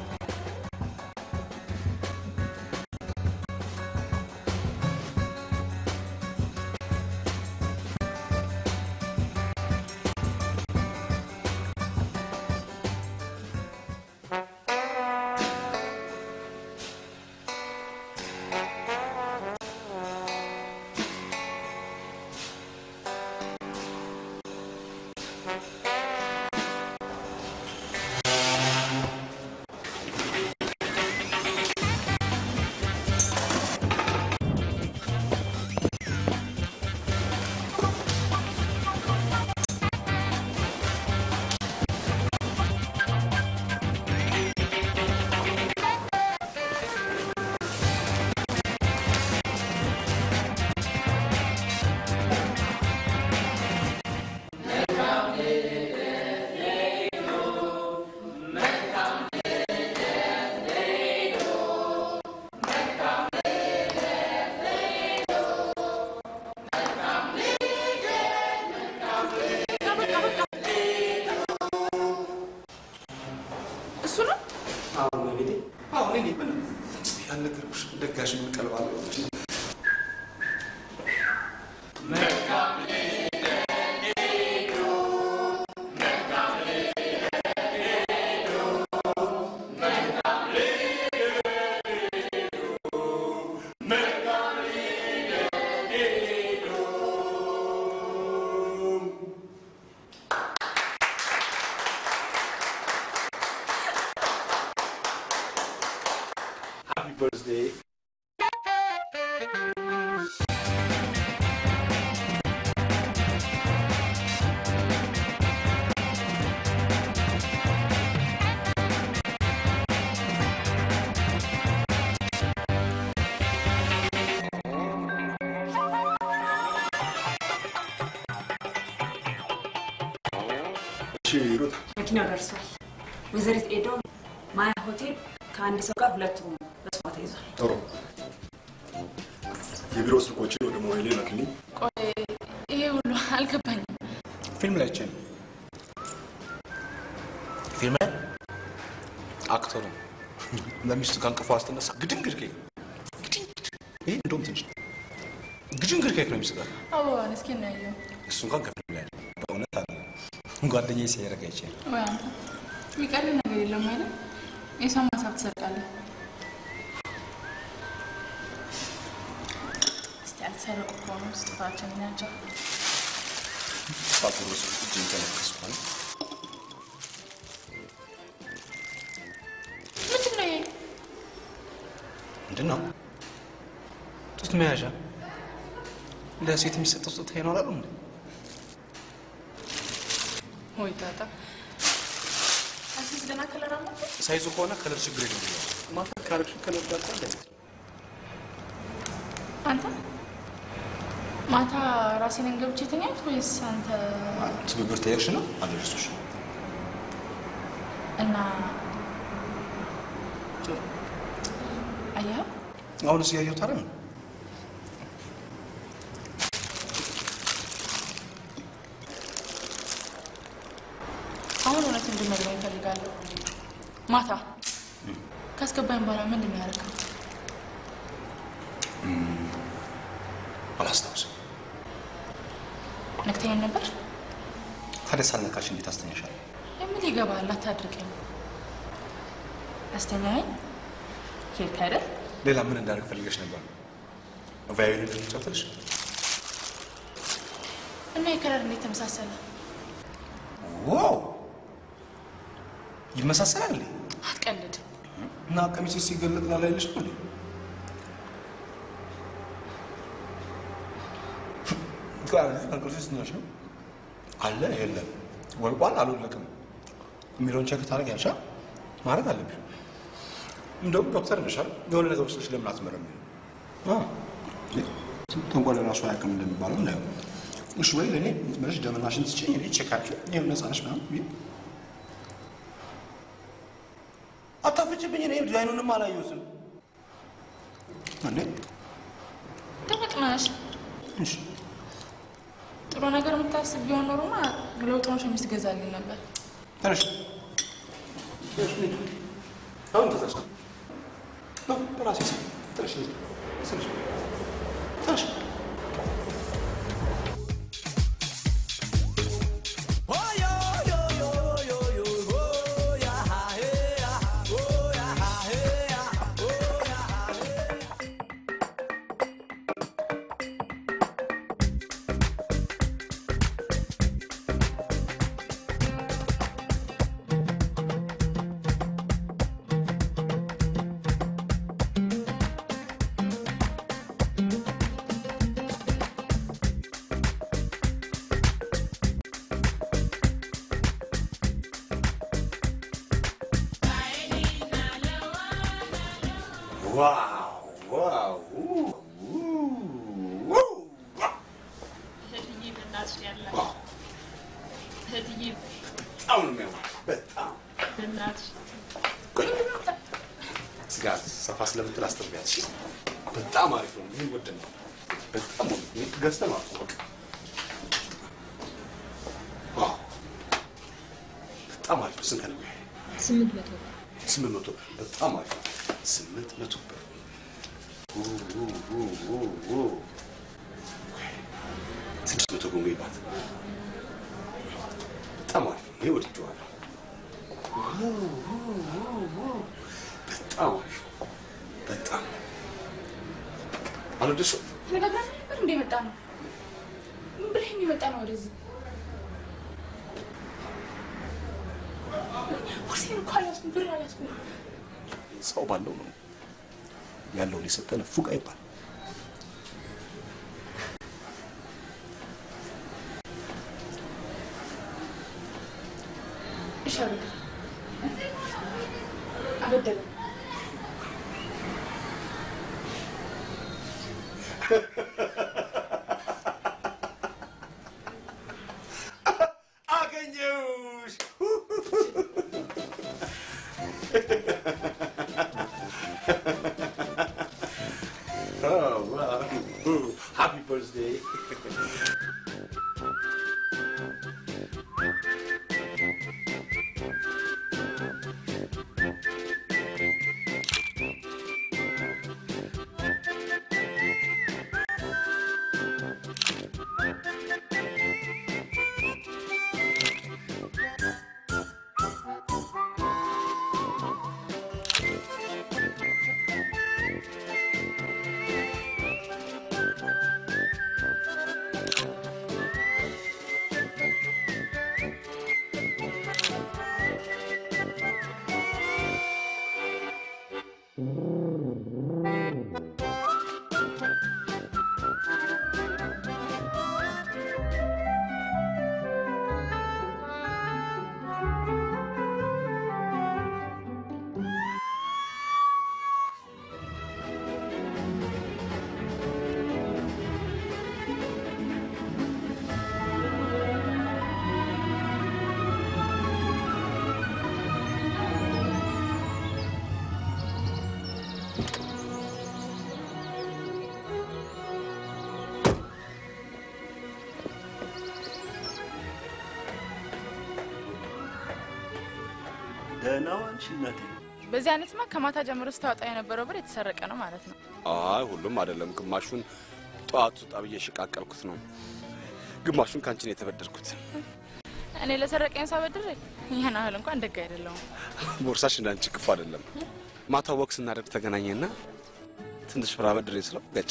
እሱ ነው አሁን እመቤቴ፣ አሁን እኔ ምንም ያልነገርኩሽ ደጋሽ ምን ቀልባለሁ Happy birthday. እሺ ሩት፣ መኪናው ደርሷል። ወይዘሪት ኤዶ ማያ ሆቴል ከአንድ ሰው ጋር ሁለት ሩም በስሟ ተይዟል። ጥሩ። የቢሮ ስልኮችን ወደ ሞባይሌ ላክልኝ። ቆይ ይሄ ሁሉ አልገባኝም ፊልም ላይ ቼን ፊልም ላይ አክተሩ ለሚስቱ ከእንቅፏ ስትነሳ ግድንግድ ኬክ ግድንግድ። ይህ እንደውም ትንሽ ነው። ግድንግድ ኬክ ነው የሚስቃል። አበባን እስኪ እናየው እሱ እንኳን ከፊልም ላይ ነው። በእውነት አለ ጓደኛዬ ሲያደርግ አይቼ ነው። ወይ አንተ የሚቀርብ ነገር የለም አይደል የሰው ሀሳብ ትሰርቃለህ እስቲ ያልተሰረቁ ከሆኑ ስጦታችን ናቸው ሳቱር ውስጥ እጅን ተነከስኳል። ምንድን ነው ይሄ ምንድን ነው? ጡት መያዣ ለሴት የሚሰጠው ስጦታ ይኖራሉ እንዴ? ወይ ጣጣ አሲስ ገና ከለር አለ ሳይዙ ከሆነ ከለር ችግር የለም ብለዋል። ማታ ካረግሽ ከለር ጋር ጣል አይነት አንተ ማታ ራሴን ገብቼ ተኛት ወይስ አንተ ትብብር ተየርሽ ነው አደረሱሽ። እና አየኸው አሁንስ እያየሁት አይደል? አሁን እውነት እንድነግረኝ እፈልጋለሁ ማታ ካስገባኝ በኋላ ምንድን ነው ያደረገው አላስታውስም። ነግተኸኝ ነበር ታዲያ ሳልነካሽ እንዴት አስተኛሻለሁ? የምን ይገባል አታድርቀኝ አስተኛኸኝ ሄድክ አይደል ሌላ ምን እንዳደርግ ፈልገሽ ነበር? ቫዮሊን ልጫወትልሽ? እና የከለር እንዴት ተመሳሰለ ዋው ይመሳሰላል እንዴ? አትቀልድ እና ቀሚስ ሲገለጥ ላላይልሽ ነው እንዴ? እንቅልፍ ስትነሽ ነው አለ የለም ወልቋል አልወለቅም የሚለውን ቸክ ታደርጊያለሽ። አ? ማድረግ አለብሽ። እንደውም ዶክተር ነሻል የሆነ ነገር ውስጥሽ ለምን አትመረምሪም? አ? ተንኮል ራሱ አያውቅም እንደሚባለው እንደ እሺ ወይ ለእኔ ምንሽ ደምና ሽንት ስጭኝ እኔ ቼካቸው ይኸው ነፃ ነሽ ምናምን ብዬ አታፍጭብኝ። እኔ ዲዛይኑንም አላየሁትም እንዴ። ተመቅናሽ እሺ ጥሩ ነገር የምታስብ ቢሆን ኖሮማ ለውጥኖ ሸሚዝ ትገዛልኝ ነበር። ተነሽ አሁን ገዛሽ ነው በራሴ ስም ትንሽ ልጅ ትንሽ ትንሽ ዋው ዋው እህትዬ በእናትሽ ያለ እህትዬ በጣም ነው የሚያምር በጣም በእናትሽ ስጋ ሰፋ ስለምትል አስጠቢያት እሺ በጣም አሪፍ ነው ምን ወደ ነው በጣም ገዝተህ ማለት ነው በቃ ዋው በጣም አሪፍ ነው ስንት ነው ይሄ ስምንት መቶ ስምንት መቶ ብር በጣም አሪፍ ነው ስምንት መቶ ብር ኡ ኡ ኡ ኡ ኡ ስድስት መቶ ጎንጎ ይባት በጣም አሪፍ ነው ይሄ ወድጄዋለሁ ኡ ኡ ኡ ኡ በጣም አሪፍ ነው በጣም አልወደድሽውም ተነጋግረን ነበር እንደ የመጣ ነው ምን ብለህ የሚመጣ ነው ወደዚህ ቦርሴን እኮ አልያዝኩም ብር አልያዝኩም ሰው ባለው ነው ያለውን የሰጠን ፉቅ አይባል እሺ አበደረ አበደረ አገኘሁሽ Oh, wow. Ooh, happy birthday. ደህና ዋልሽ እናቴ። በዚህ አይነትማ ከማታ ጀምሮ ስታወጣ የነበረው ብር የተሰረቀ ነው ማለት ነው። አይ ሁሉም አይደለም። ግማሹን ጠዋት ውጣ ብዬ የሸቃቀልኩት ነው። ግማሹን ከአንቺ ነው የተበደርኩት። እኔ ለሰረቀኝ ሳበድር ይህን ያህል እንኳን ደግ አይደለሁም። ቦርሳሽ እንዳንቺ ክፉ አይደለም። ማታ ወቅ ስናደርግ ተገናኘና ትንሽ ብር አበድሬ ስለው ገጭ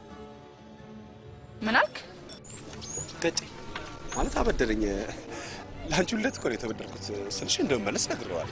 ምን አልክ? ገጭ ማለት አበደረኝ። ለአንቺ ሁለት እኮ ነው የተበደርኩት ስልሽ እንደመመለስ ነግሬዋለሁ።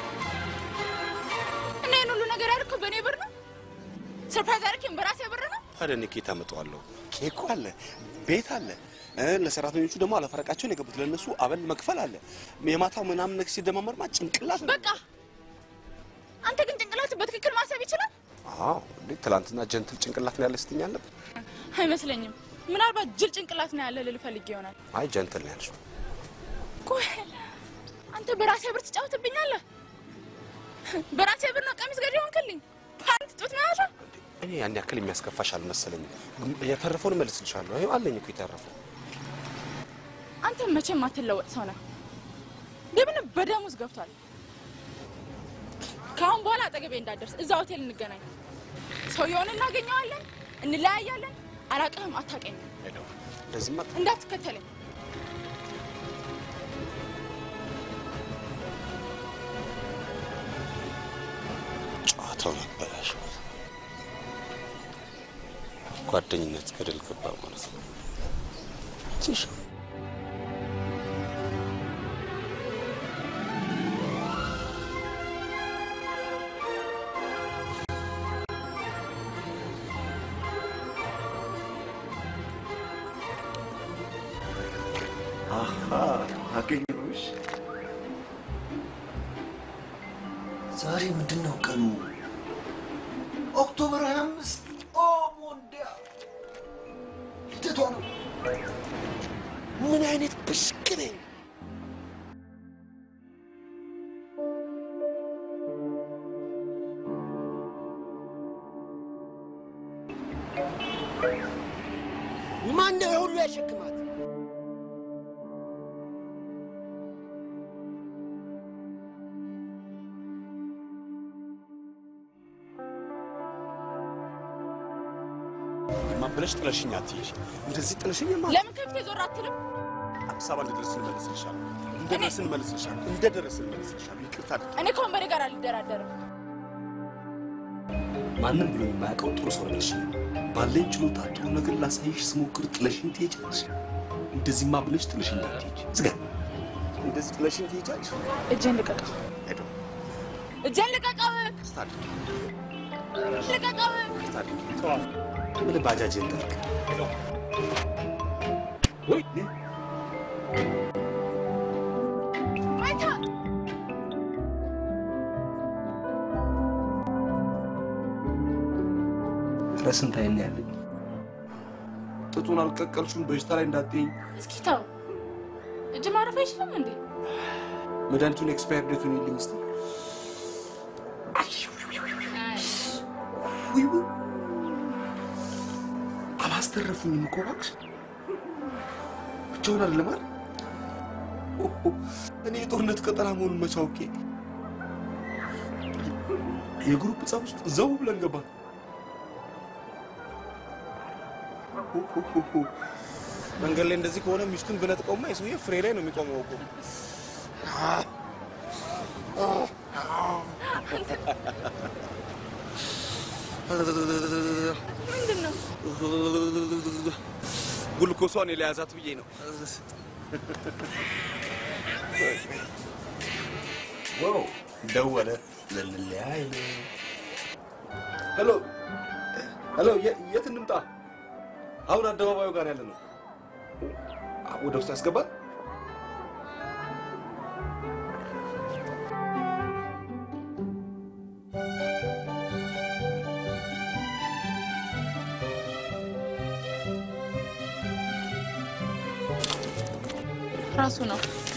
እና ይህን ሁሉ ነገር ያልከው በእኔ ብር ነው? ሰርፕራይዝ አድርጌም በራሴ ብር ነው? ታዲያ እኔ ከየት አመጣዋለሁ? ኬኩ አለ፣ ቤት አለ፣ እ፣ ለሰራተኞቹ ደግሞ አለፈረቃቸውን የገቡት ለእነሱ አበል መክፈል አለ። የማታው ምናምን ነገር ሲደማመርማ ጭንቅላት ነው። በቃ አንተ ግን ጭንቅላት በትክክል ማሰብ ይችላል አዎ እንዴ ትላንትና ጀንትል ጭንቅላት ነው ያለ ስትኝ አልነበር? አይመስለኝም። ምናልባት ጅል ጭንቅላት ነው ያለ ልል ፈልጌ ይሆናል። አይ ጀንትል ነው ያልሽው። ቆይ አንተ በራሴ ብር ትጫወትብኛለህ? በራሴ ብር ነው ቀሚስ ገዢ ሆንክልኝ። ፓንት ጡት መያዣ እኔ ያን ያክል የሚያስከፋሽ አልመሰለኝም። የተረፈውን እመልስልሻለሁ። ይኸው አለኝ እኮ የተረፈው። አንተ መቼም አትለወጥ ሰው ነህ። ግን በደም ውስጥ ገብቷል። ከአሁን በኋላ አጠገቤ እንዳደርስ እዛ ሆቴል እንገናኝ። ሰውየውን እናገኘዋለን፣ እንለያያለን። አላቅህም፣ አታውቀኝም። ሄደው እንደዚህማ እንዳትከተለኝ። ጨዋታውን አበላሽው። ጓደኝነት ገደል ገባ ማለት ነው። ትንሽ አሃ አገኘሁሽ። ዛሬ ምንድን ነው ቀኑ? ኦክቶበር 25 ኦ ሞንዲያ ልደቷ ነው። ምን አይነት ብሽቅ ነኝ! ማን ነው የሁሉ ያሸክማት? ማበለሽ ጥለሽኝ አትሄጂ። እንደዚህ ጥለሽኝማ ለምን ከፊቴ ዞር አትልም? አዲስ አበባ እንደደረስን እመልስልሻለሁ። እንደደረስን እመልስልሻለሁ። እንደደረስን እመልስልሻለሁ። ይቅርታ አድርጊ። እኔ ከወንበዴ ጋር አልደራደርም። ማንም ብሎ የማያውቀው ጥሩ ሰው ነሽ። ባለኝ ችሎታ ጥሩ ነገር ላሳይሽ ስሞክር ጥለሽኝ ትሄጃለሽ። እንደዚህማ ብለሽ ጥለሽኝ እንዳትሄጂ ዝጋ። እንደዚህ ጥለሽኝ ትሄጃለሽ። እጄን ልቀቀው! ሄደው እጄን ልቀቀው! ይቅርታ አድርጊ። ልቀቀው! ይቅርታ አድርጊ። ተዋት። ምን ባጃጅን ጠርቅ ወይ ማይታ ኧረ ስንት አይን ነው ያለኝ። ጥጡን አልቀቀልሽም በሽታ ላይ እንዳትይኝ። እስኪ ተው። እጅ ማረፍ አይችልም እንዴ? መድኃኒቱን ኤክስፓየር ዴቱን ይልኝ እስኪ። ውይ ውይ፣ አላስተረፉኝም እኮ እባክሽ። ብቻውን አይደለም አይደል? ኦሆ፣ እኔ የጦርነት ቀጠና መሆኑን መቼ አውቄ። የግሩፕ ጸብ ውስጥ ዘው ብለን ገባን። ኦሆሆሆ፣ መንገድ ላይ እንደዚህ ከሆነ ሚስቱን ብነጥቀውማ የሰውዬ ፍሬ ላይ ነው የሚቆመው እኮ። ምንድን ነው? ጉልኮሷን የለያዛት ብዬ ነው። ዋው ደወለ። ልንለያይ ነው። ሄሎ ሄሎ፣ የ- የት እንምጣ? አሁን አደባባዩ ጋር ያለ ነው። አ- ወደ ውስጥ ያስገባል። ራሱ ነው።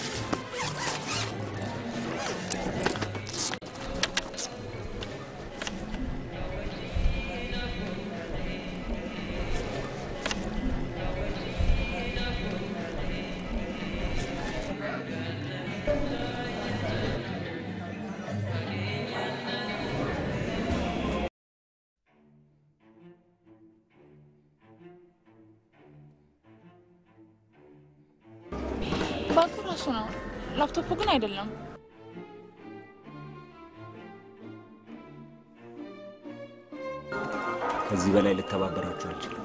ባንኩ ራሱ ነው። ላፕቶፑ ግን አይደለም። ከዚህ በላይ ልተባበራችሁ አልችልም።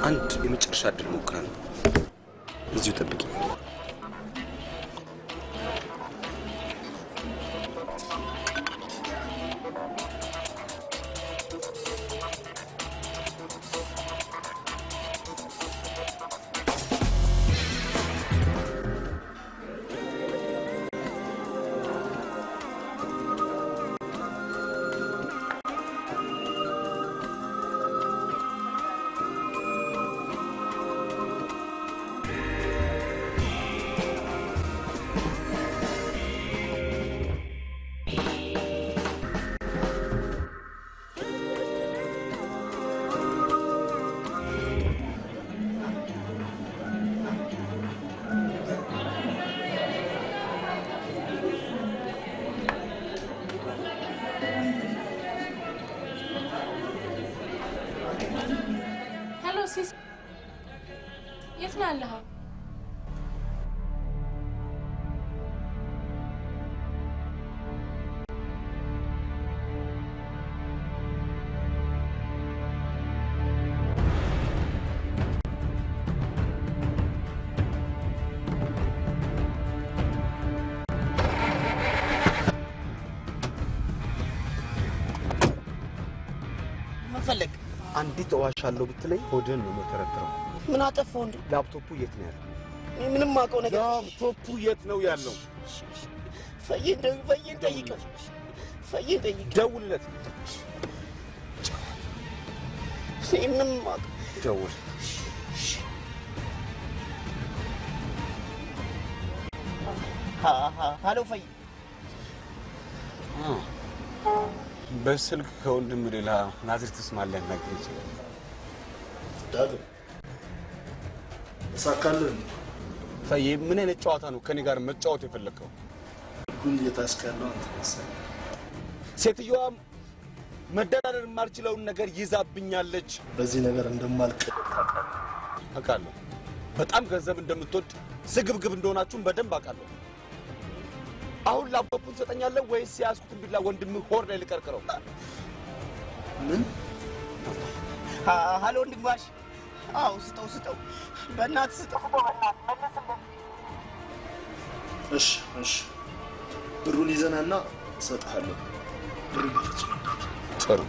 አንድ የመጨረሻ እድል ሞክራለሁ። እዚሁ ጠብቂ። ሄሎ ሲስ፣ የት ነው ያለኸው? ምን ፈለግ? አንዲት እዋሻለሁ ብትለኝ ሆድህን ነው የምተረትረው። ምን አጠፋው እንዴ? ላፕቶፑ የት ነው ያለው? እኔ ምንም አውቀው ነገር ላፕቶፑ የት ነው ያለው? ፈይን ደ- ፈይን ጠይቀው፣ ፈይን ጠይቀው። ደውልለት። እኔ ምንም አውቀው ደውል። ሀ- ሀ- ሀሎ ፈይ በስልክ ከወንድም ሌላ ናዝሬትስ ማን ሊያናግር ይችላል? ዳግም እሳካልህ ፈዬ፣ ምን አይነት ጨዋታ ነው ከኔ ጋር መጫወት የፈለግከው? ህጉን እየጣስክ ያለው አንተ መሰለህ። ሴትዮዋ መደራደር የማልችለውን ነገር ይዛብኛለች። በዚህ ነገር እንደማልቅ አውቃለሁ። በጣም ገንዘብ እንደምትወድ ስግብግብ እንደሆናችሁም በደንብ አውቃለሁ። አሁን ላፕቶፑን ትሰጠኛለህ ወይስ የያዝኩትን ቢላ ወንድምህ ሆድ ላይ ልቀርቅረው? ምን? ሀ- ሀሎ ወንድማሽ፣ አዎ ስጠው ስጠው፣ በእናትህ ስጠው፣ በእናትህ መለስለት። እሺ እሺ፣ ብሩን ይዘናና እሰጥሃለሁ። ብሩን በፍጹም ጥሩ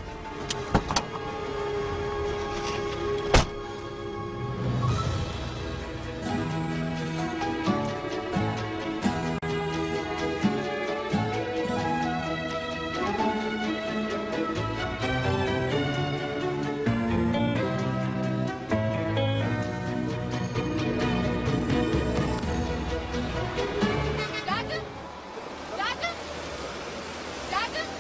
ዳግም ዳግም ዳግም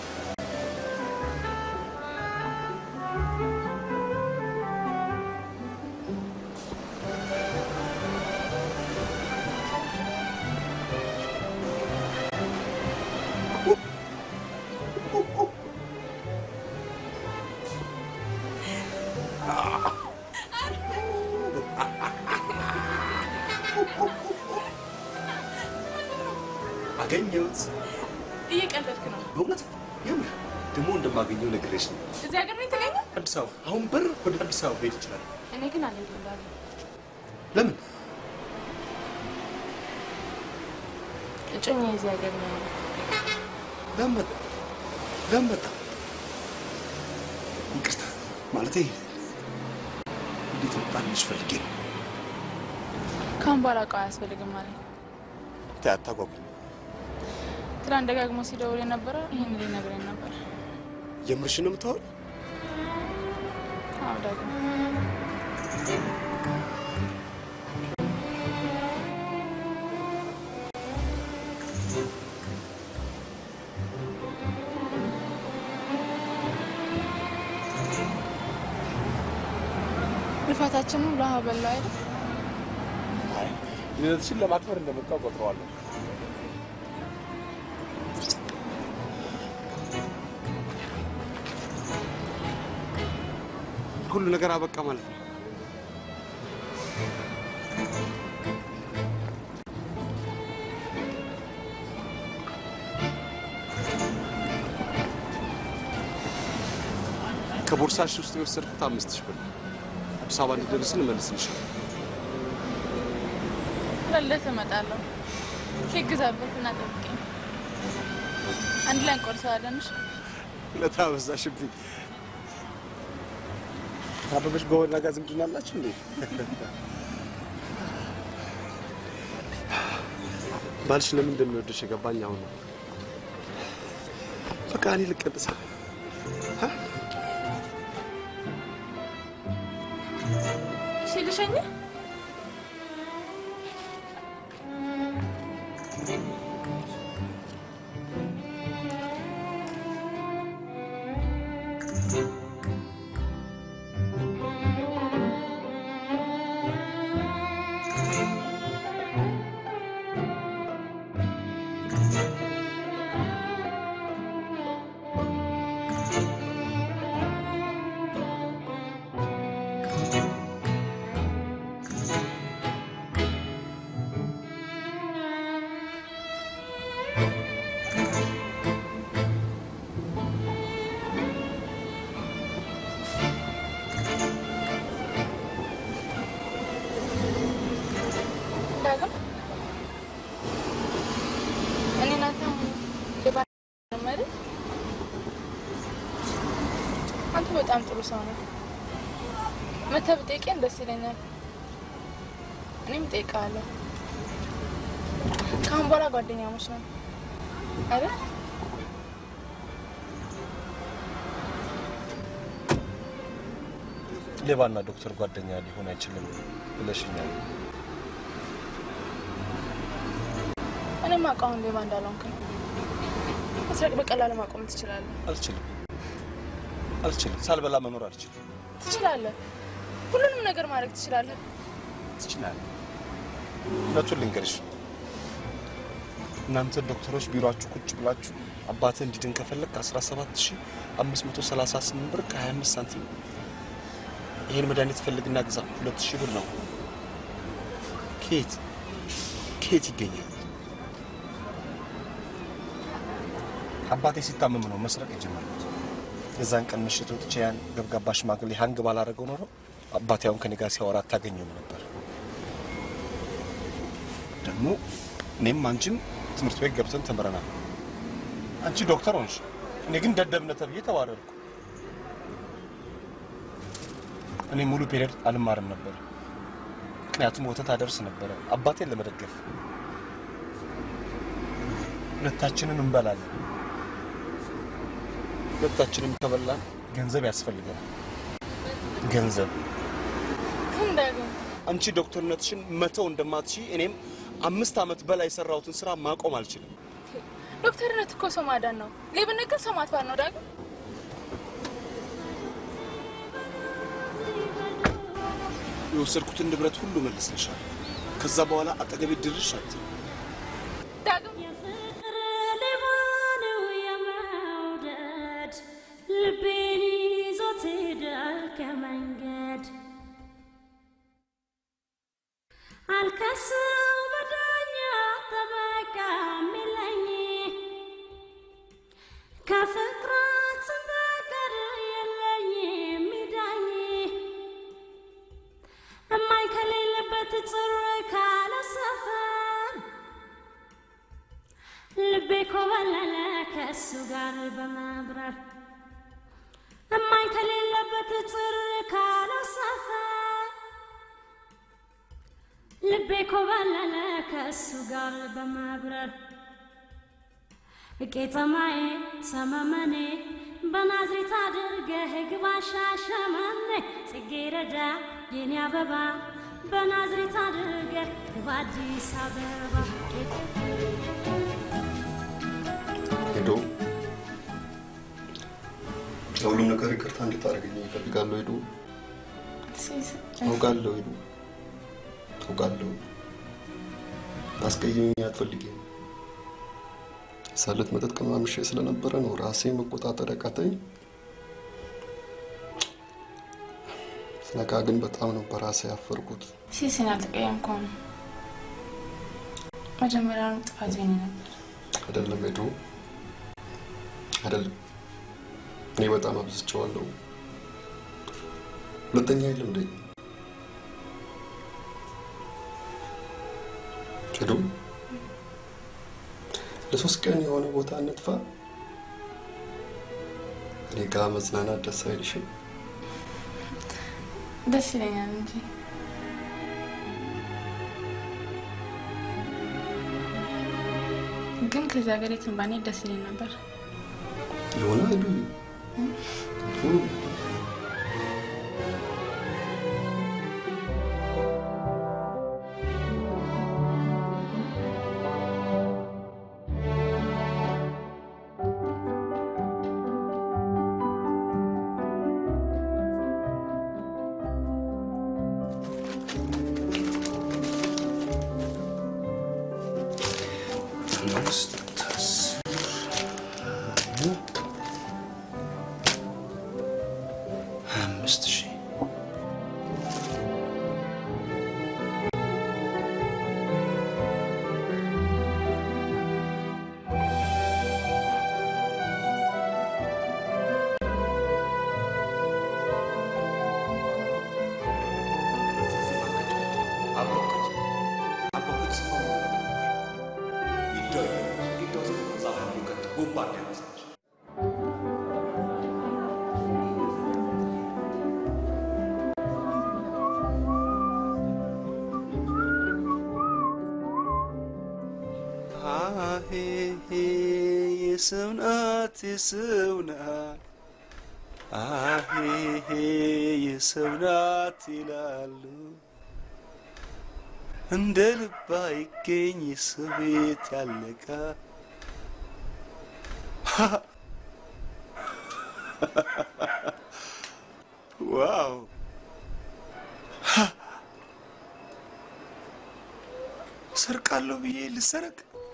አገኘሁት። እየቀለድክ ነው። በእውነት የምር ደግሞ እንደማገኘው ነግሬሽ ነው። እዚህ ሀገር ነው የተገኘው? አዲስ አበባ አሁን በር ወደ አዲስ አበባ ሄድ ይችላል። እኔ ግን አልሄድም ዳግም። ለምን? እጮኛ የዚህ ሀገር ነው ያለው። ለምን መጣ? ለምን መጣ? ይቅርታ ማለቴ እንዴት መጣልሽ ፈልጌ ነው። ካሁን በኋላ እቃው አያስፈልግም ማለት ተይ፣ አታጓጉኝ። ትናንት ደጋግሞ ሲደውል የነበረው ይህን ሊነግረኝ ነበር። የምርሽን ነው የምታወሪው? አዎ ዳግም ልፋታችን ሁሉ ውሃ በላው አይደል? አይ ልደትሽን ለማክበር እንደመጣው ቆጥረዋለሁ። ሁሉ ነገር አበቃ ማለት ነው። ከቦርሳሽ ውስጥ የወሰድኩት አምስት ሺህ ብር ነው። አዲስ አበባ እንደደረስን እመልስልሻለሁ። ለልደት እመጣለሁ። ኬክ ግዛበት እና ጠብቀኝ። አንድ ላይ እንቆርሰዋለን። እሺ? ለታበዛሽብኝ አበበች በወላ ጋር ዝምድና አላችሁ እንዴ? ባልሽ ለምን እንደሚወድሽ የገባኝ አሁን ነው። በቃ እኔ ልቀጥሳ እሺ ልሸኝህ? ዳግም እኔ እናንተ ሌባ ነን አይደል? አንተ በጣም ጥሩ ሰው ነው። መተህ ብጠይቀኝ ደስ ይለኛል። እኔም እጠይቅሃለሁ። ከአሁን በኋላ ጓደኛሞች ነን አይደል? ሌባና ዶክተር ጓደኛ ሊሆን አይችልም ብለሽኛል። እኔም አውቃውን ሌባ እንዳልሆንክ ነው። መስረቅ በቀላሉ ማቆም ትችላለህ። አልችልም አልችልም። ሳልበላ መኖር አልችልም። ትችላለህ። ሁሉንም ነገር ማድረግ ትችላለህ። ትችላለህ። እውነቱን ልንገርሽ፣ እናንተ ዶክተሮች ቢሮአችሁ ቁጭ ብላችሁ አባትህ እንዲድን ከፈለግ 17538 ብር ከ25 ሳንቲም ይሄን መድኃኒት ፈልግና ግዛ። ሁለት ሺህ ብር ነው። ኬት ኬት ይገኛል? አባቴ ሲታመም ነው መስረቅ የጀመርኩት። የዛን ቀን ምሽት ወጥቼ ያን ገብጋባ ሽማግሌ ሀንግ ባላረገው ኖሮ አባቴ አሁን ከኔ ጋር ሲያወራ አታገኘውም ነበር። ደግሞ እኔም አንቺም ትምህርት ቤት ገብተን ተምረናል። አንቺ ዶክተር ሆንሽ፣ እኔ ግን ደደብነት ተብዬ ተባረርኩ። እኔ ሙሉ ፔሪዮድ አልማርም ነበር፣ ምክንያቱም ወተት አደርስ ነበረ አባቴን ለመደገፍ። ሁለታችንን እንበላለን። ሁለታችንም ከበላን ገንዘብ ያስፈልገናል። ገንዘብ ግን ዳግም አንቺ ዶክተርነትሽን መተው እንደማትሺ እኔም አምስት ዓመት በላይ የሰራሁትን ስራ ማቆም አልችልም። ዶክተርነት እኮ ሰው ማዳን ነው። ሌብነት ግን ሰው ማጥፋት ነው። ዳግም የወሰድኩትን ንብረት ሁሉ መልስልሻለሁ። ከዛ በኋላ አጠገቤ ድርሽ አትይም። ዳግም ልቤን ይዞት ሄዷል ከመንገድ አልከስም በዳኛ ጠበቃ የሚለኝ ከፍቅራት በቀር የለኝ የሚዳኝ እማኝ ከሌለበት ጽር ካለ ሰፈር ልቤ ኮበለለ ከእሱ ጋር በመብረር እማኝ ከሌለበት ጽር ካለ ሰፈር ልቤ ኮበለለ ከእሱ ጋር በመብረር ቄጠማዬ ሰመመኔ በናዝሬት አድርገህ ግባ ሻሸመኔ ጽጌረዳ የኔ አበባ በናዝሬት አድርገህ ግባ አዲስ አበባ ሄዶ ለሁሉም ነገር ይቅርታ እንድታደርገኝ ይፈልጋለሁ። ሄዶ አውቃለሁ። ሄዶ አውቃለሁ። ታስቀይመኝ አትፈልጊም። ሳለት መጠጥ ቀማምሼ ስለነበረ ነው ራሴ መቆጣጠር ያቃተኝ። ስነቃ ግን በጣም ነው በራሴ ያፈርኩት። ሲሲን አልተቀየምኩም። መጀመሪያውኑ ጥፋት የኔ ነበር። አይደለም ሄዶ አይደለም። እኔ በጣም አብዝቼዋለሁ። ሁለተኛ የለም እንዴ ሄዶ ለሶስት ቀን የሆነ ቦታ እንጥፋ። እኔ ጋ መዝናናት ደስ አይልሽም? ደስ ይለኛል እንጂ ግን ከዚህ ሀገር የትም ባንሄድ ደስ ይለኝ ነበር። ይሆና ሄዱ አምስት አስር ሀያ አምስት ሺህ አሄ የሰው ናት የሰው ናት አሄ የሰው ናት ይላሉ እንደ ልብ አይገኝ የሰው ቤት ያለቃ ዋው ሰርቃለሁ ብዬ ልሰረቅ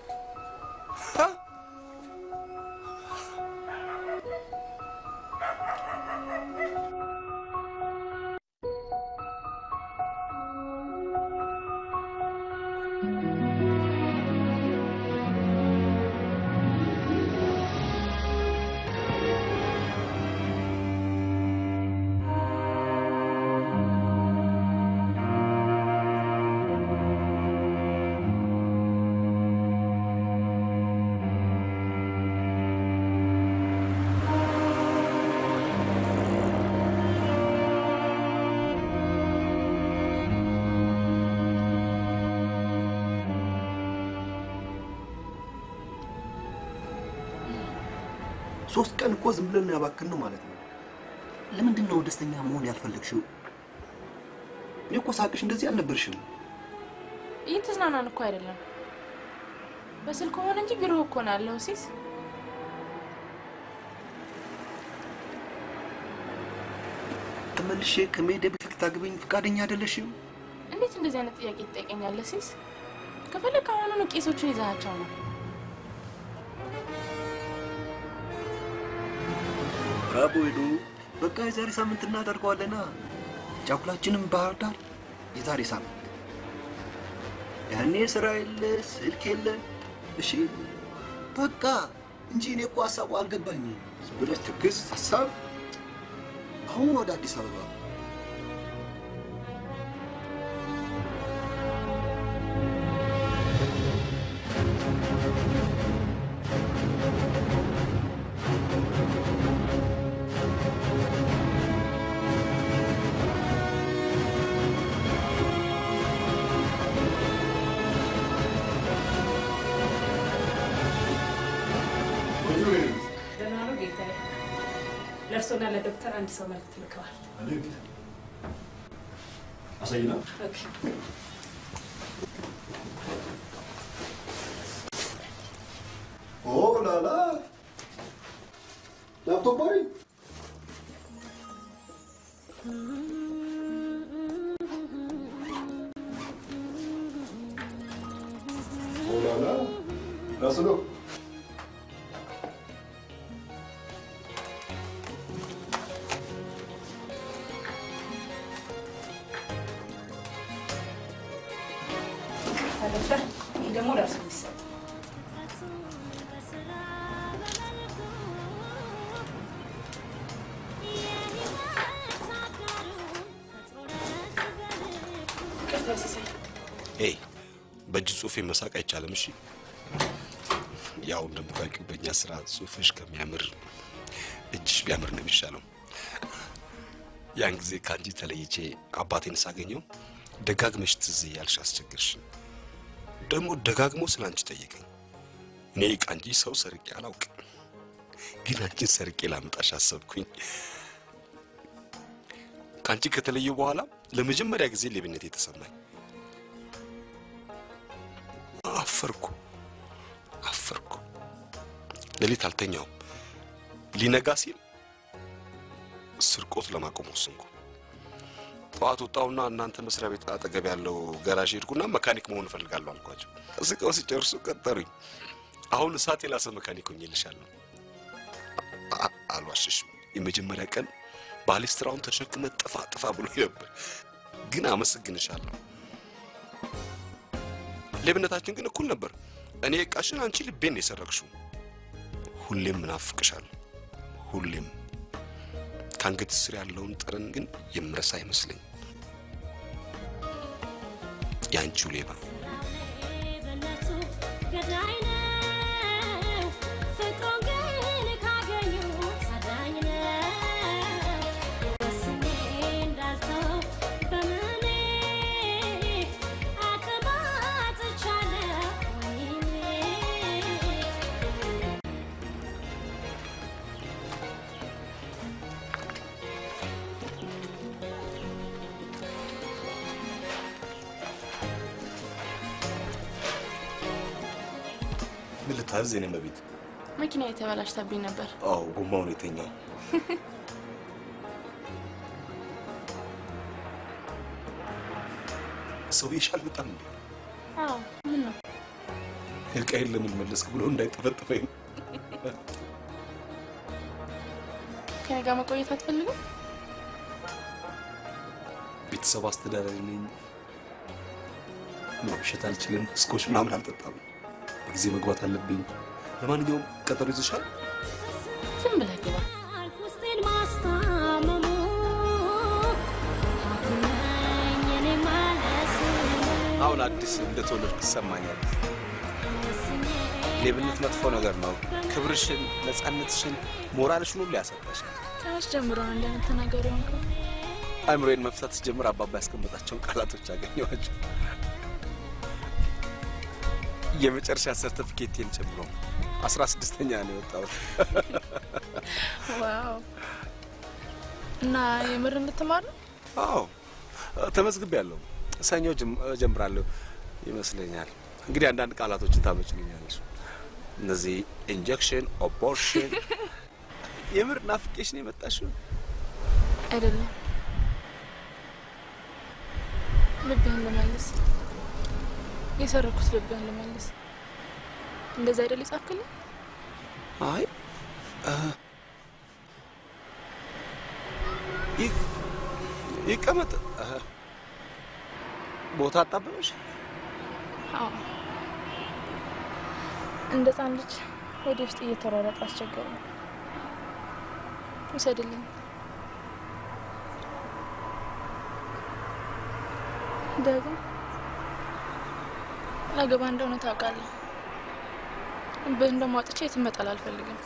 ሶስት ቀን እኮ ዝም ብለን ያባክን ነው ማለት ነው። ለምንድን ነው ደስተኛ መሆን ያልፈለግሽው? እኔ እኮ ሳቅሽ እንደዚህ አልነበርሽም። እየተዝናናን እኮ አይደለም። በስልክ ሆነ እንጂ ቢሮ እኮ ነው ያለው ሲስ ተመልሼ ከመሄዴ በፊት ታግበኝ ፈቃደኛ አይደለሽም? እንዴት እንደዚህ አይነት ጥያቄ ትጠይቀኛለህ ሲስ? ከፈለግ አሁኑኑ ቄሶቹን ይዛቸው ነው። ብራቮ ሄዱ። በቃ የዛሬ ሳምንት እናደርገዋለና ጫጉላችንም ባህር ዳር የዛሬ ሳምንት። ያኔ ስራ የለ ስልክ የለ። እሺ በቃ እንጂ እኔ እኮ ሀሳቡ አልገባኝም። ዝም ብለሽ ትክስ ሀሳብ አሁን ወደ አዲስ አበባ ደህና ነው ጌታዬ። ለእርሶና ለዶክተር አንድ ሰው መልዕክት ልከዋል። አሳይና ኦኬ። ኦ ላላ ላፕቶፕ አይደል? ኦ ላላ ራሱ ነው። ዶክተር ይህ ደግሞ ለእርሶ የሚሰጥ ይቅርታ ሲሳይ ኤይ በእጅ ጽሁፌ መሳቅ አይቻልም። እሺ፣ ያው እንደምታውቂው በእኛ ስራ ጽሁፍሽ ከሚያምር እጅሽ ቢያምር ነው የሚሻለው። ያን ጊዜ ከአንቺ ተለይቼ አባቴን ሳገኘው ደጋግመሽ ትዝ እያልሽ አስቸገርሽ። ደግሞ ደጋግሞ ስለ አንቺ ጠየቀኝ። እኔ ከአንቺ ሰው ሰርቄ አላውቅም፣ ግን አንቺን ሰርቄ ላመጣሽ አሰብኩኝ። ከአንቺ ከተለየ በኋላ ለመጀመሪያ ጊዜ ሌብነት የተሰማኝ አፈርኩ አፈርኩ። ሌሊት አልተኛውም። ሊነጋ ሲል ስርቆት ለማቆም ወሰንኩ። ጠዋት ወጣሁና እናንተ መስሪያ ቤት አጠገብ ያለው ገራዥ ሄድኩና መካኒክ መሆን እፈልጋለሁ አልኳቸው። ስቀው ሲጨርሱ ቀጠሩኝ። አሁን እሳት የላሰ መካኒክ ሆኜልሻለሁ። አ- አልዋሽሽም። የመጀመሪያ ቀን ባሌስትራውን ተሸክመ ጥፋ ጥፋ ብሎ ነበር፣ ግን አመሰግንሻለሁ። ሌብነታችን ግን እኩል ነበር። እኔ እቃሽን፣ አንቺ ልቤን ነው የሰረቅሽው። ሁሌም ምናፍቅሻለሁ፣ ሁሌም ከአንገት ስር ያለውን ጠረን ግን የምረሳ አይመስለኝ። የአንቺው ሌባ በነቱ ገዳይ ነው ፍቅሩን ግን ካገኙት አዳኝ ነው ወስኜ እንዳልተው በምኔ አቅም አጥቻለሁ ወይኔ ምን ልታዘዝ? የኔ መቤት። መኪና የተበላሽታብኝ ነበር። አዎ ጎማውን የተኛው ሰው ይሻል በጣም እንዴ አዎ ምን ነው እቃዬን ለምን መለስክ ብሎ እንዳይጠፈጥፈኝ ነው። ከኔ ጋር መቆየት አትፈልግም? ቤተሰብ አስተዳዳሪ ነኝ። ማምሸት አልችልም። እስኮች ምናምን አልጠጣም። በጊዜ መግባት አለብኝ። ለማንኛውም ቀጠሮ ይዘሻል? ዝም ብለህ ግባ። ውስጤን ማስታመሙ አኩነኝ እኔ ማለት አሁን አዲስ እንደተወለድክ ይሰማኛል። ሌብነት መጥፎ ነገር ነው። ክብርሽን፣ ነፃነትሽን፣ ሞራልሽን ሁሉ ያሰጣሻል። ከመች ጀምሮ ነው እንደምትናገሩ የሆንከው? አእምሮዬን መፍታት ስጀምር አባባ ያስቀመጣቸውን ቃላቶች አገኘኋቸው። የመጨረሻ ሰርተፊኬቴን ጨምሮ አስራ ስድስተኛ ነው የወጣሁት። ዋው! እና የምር እንድትማር ነው? አዎ ተመዝግቤያለሁ። ሰኞ ጀም- እጀምራለሁ ይመስለኛል። እንግዲህ አንዳንድ ቃላቶችን ታመጭልኛለች። እነዚህ ኢንጀክሽን፣ ኦፖርሽን የምር ናፍቄሽ ነው የመጣሽው? አይደለም፣ ልብህን ልመልስ። የሰረኩት ልብህን ልመልስ። እንደዛ አይደል የጻፍክልኝ? አይ እ፣ ይ- ይቀመጥ እ፣ ቦታ አጣበበሽ? አዎ፣ እንደ ሕፃን ልጅ ወደ ውስጥ እየተሯሯጠ አስቸገረኝ። ውሰድልኝ። ደግሞ ላገባ እንደሆነ ታውቃለህ። ልብህን ደግሞ አውጥቼ የትም መጣል አልፈልግም።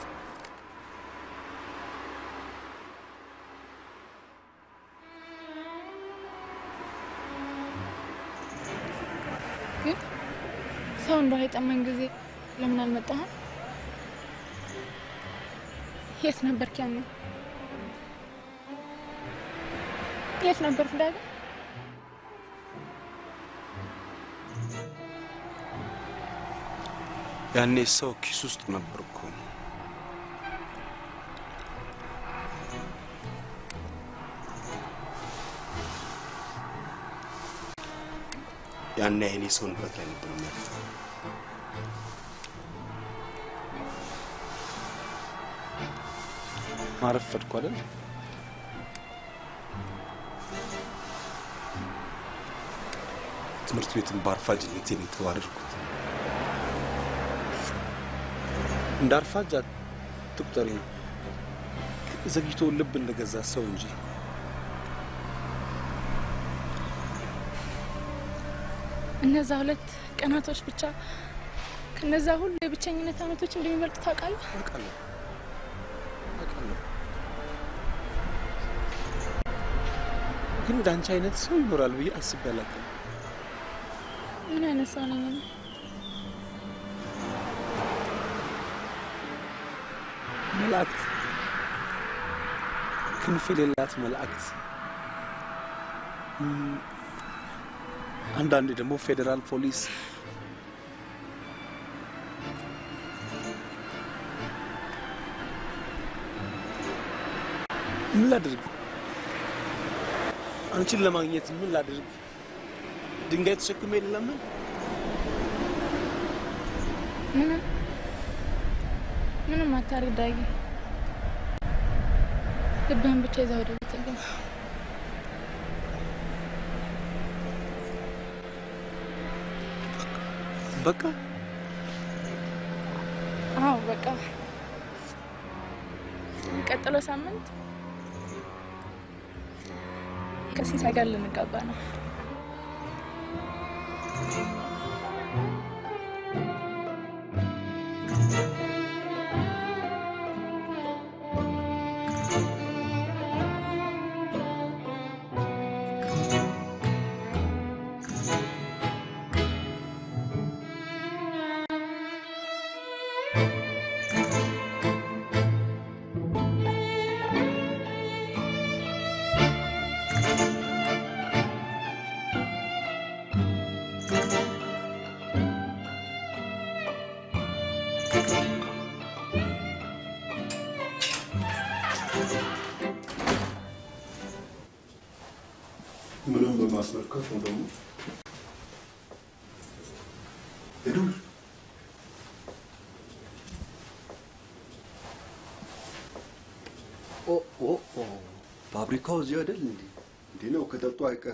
ግን ሰው እንደው የጠመን ጊዜ ለምን አልመጣህም? የት ነበርክ ያኔ? የት ነበርክ ዳግም? ያኔ ሰው ኪስ ውስጥ ነበርኩ። ያኔ አይኔ ሰው ንብረት ላይ ነበር የሚያልፈው። ማረፈድኩ አይደል? ትምህርት ቤትን በአርፋጅነቴን የተባረርኩት እንደ አርፋጅ አትቁጠሪኝ። ዘግይቶ ልብ እንደገዛ ሰው እንጂ እነዛ ሁለት ቀናቶች ብቻ ከነዛ ሁሉ የብቸኝነት አመቶች እንደሚበልጡ ታውቃለህ? አውቃለሁ አውቃለሁ። ግን እንደ አንቺ አይነት ሰው ይኖራል ብዬ አስቤ አላውቅም። ምን አይነት ሰው ነኝ እኔ? መላእክት፣ ክንፍ የሌላት መላእክት፣ እም፣ አንዳንዴ ደግሞ ፌዴራል ፖሊስ ምን ላድርግ? አንቺን ለማግኘት ምን ላድርግ? ድንጋይ ተሸክሜ ልለምን? ምንም ምንም አታርግ ዳጊ። ልብህን ብቻ ይዘህ ወደ ቤት ግባ። በቃ አዎ በቃ የሚቀጥለው ሳምንት ከሲሳይ ጋር ልንጋባ ነው። ምንም በማስመልከት ነው ደግሞ ሄዱል ኦ ኦ ኦ ፋብሪካው እዚህ አይደል እንዴ? እንዲህ ነው ከጠጡ አይቀር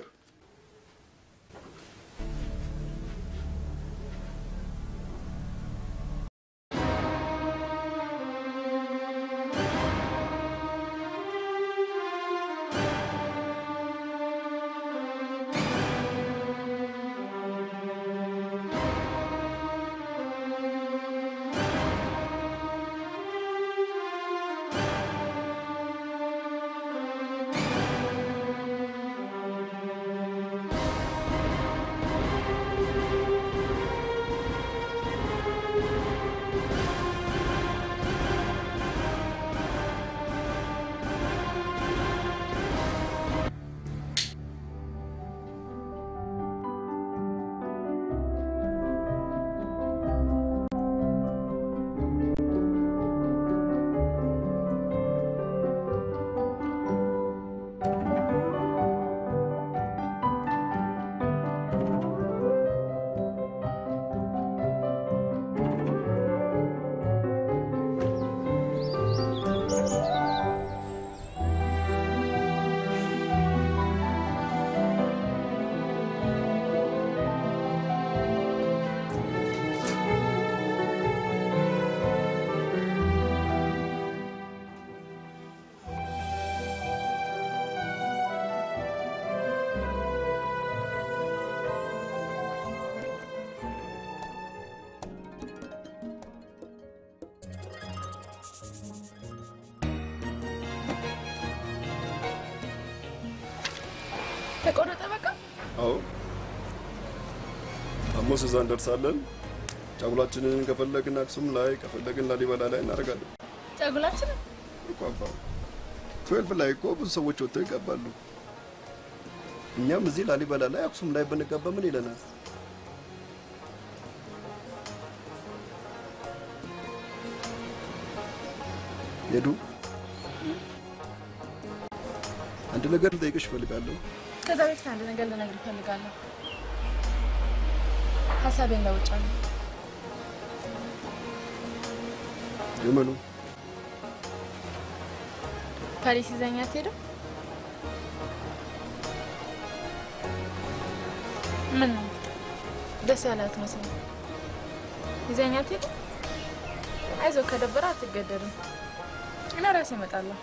ተቆረጠ በቃ። አዎ ሐሙስ እዛ እንደርሳለን። ጫጉላችንን ከፈለግን አክሱም ላይ ከፈለግን ላሊበላ ላይ እናደርጋለን ጫጉላችንን እኮ አባ ትዌልፍ ላይ እኮ ብዙ ሰዎች ወጥተው ይገባሉ። እኛም እዚህ ላሊበላ ላይ አክሱም ላይ ብንገባ ምን ይለናል? ሄዱ አንድ ነገር ልጠይቅሽ እፈልጋለሁ። ከዛ በፊት አንድ ነገር ልነግርህ እፈልጋለሁ። ሀሳቤን ለውጫለሁ። የምኑ ፓሪስ ይዘኛ አትሄድም? ምን ነው ደስ ያለ አትመስልም? ይዘኛ አትሄድም? አይዞህ፣ ከደበረ አትገደድም። እኔ ራሴ እመጣለሁ።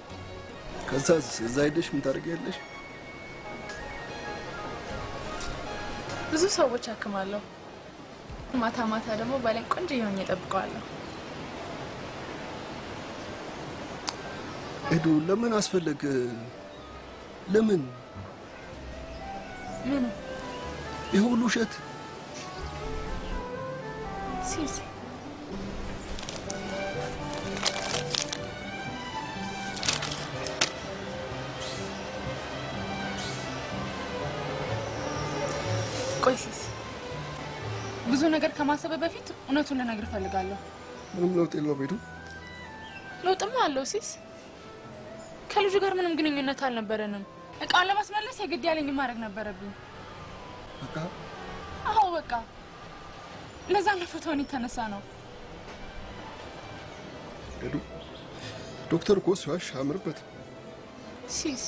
ከዛስ እዛ ሄደሽ ምን ታደርጊያለሽ? ብዙ ሰዎች አክማለሁ። ማታ ማታ ደግሞ ባሌን ቆንጆ የሆኜ እጠብቀዋለሁ። ኤዱ ለምን አስፈለገ? ለምን ምን ይህ ሁሉ ውሸት? ሲስ ቆይ ሲስ ብዙ ነገር ከማሰብ በፊት እውነቱን ልነግር እፈልጋለሁ። ምንም ለውጥ የለውም ኤዱ። ለውጥማ አለው ሲስ። ከልጁ ጋር ምንም ግንኙነት አልነበረንም። እቃውን ለማስመለስ የግድ ያለኝ ማድረግ ነበረብኝ። በቃ አዎ በቃ ለዛ ነው ፎቶውን የተነሳ ነው። ኤዱ ዶክተር እኮ ሲዋሽ አያምርበት። ሲስ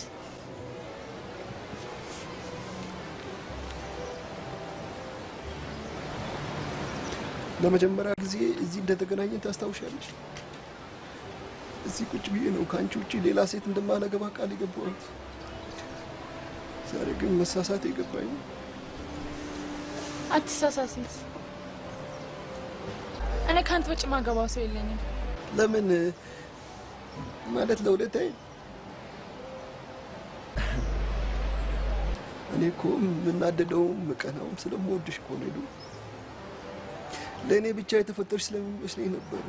ለመጀመሪያ ጊዜ እዚህ እንደተገናኘን ታስታውሻለሽ? እዚህ ቁጭ ብዬ ነው ከአንቺ ውጭ ሌላ ሴት እንደማላገባ ቃል የገባሁት። ዛሬ ግን መሳሳት የገባኝ አትሳሳት ሲስ። እኔ ከአንተ ውጭ ማገባው ሰው የለኝም። ለምን ማለት ለሁለታይ እኔ እኮ የምናደደውም ምቀናውም ስለምወድሽ እኮ ነው። ሄዱ ለእኔ ብቻ የተፈጠርሽ ስለሚመስለኝ ነበር።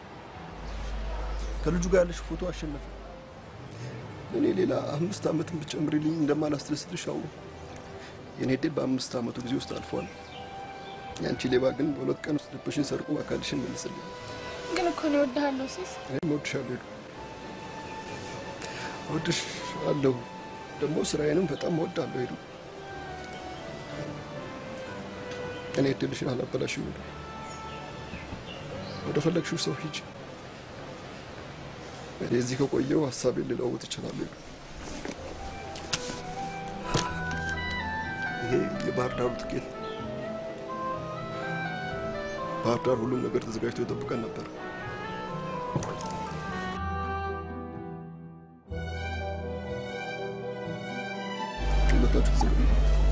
ከልጁ ጋር ያለሽ ፎቶ አሸነፈ። እኔ ሌላ አምስት ዓመትን ብጨምርልኝ እንደማላስደስትሽ አወቅሁ። የኔ ዕድል በአምስት ዓመቱ ጊዜ ውስጥ አልፏል። ያንቺ ሌባ ግን በሁለት ቀን ውስጥ ልብሽን ሰርቆ አካልሽን መልስልኝ። ግን እኮ ነው እወድሃለሁ ሲስ። እኔም እወድሻለሁ ሄዱ እወድሻለሁ። ደግሞ ስራዬንም በጣም እወዳለሁ ሄዱ። እኔ እድልሽን አላበላሽም ሄዱ። ወደ ፈለግሽው ሰው ሂጂ። እኔ እዚህ ከቆየው ሀሳቤን ልለውጥ እችላለሁ ሄዱ። ይሄ የባህር ዳሩ ትኬት ነው። ባህር ዳር ሁሉም ነገር ተዘጋጅቶ ይጠብቀን ነበር። ሁለታችሁ ተዘጋጁ።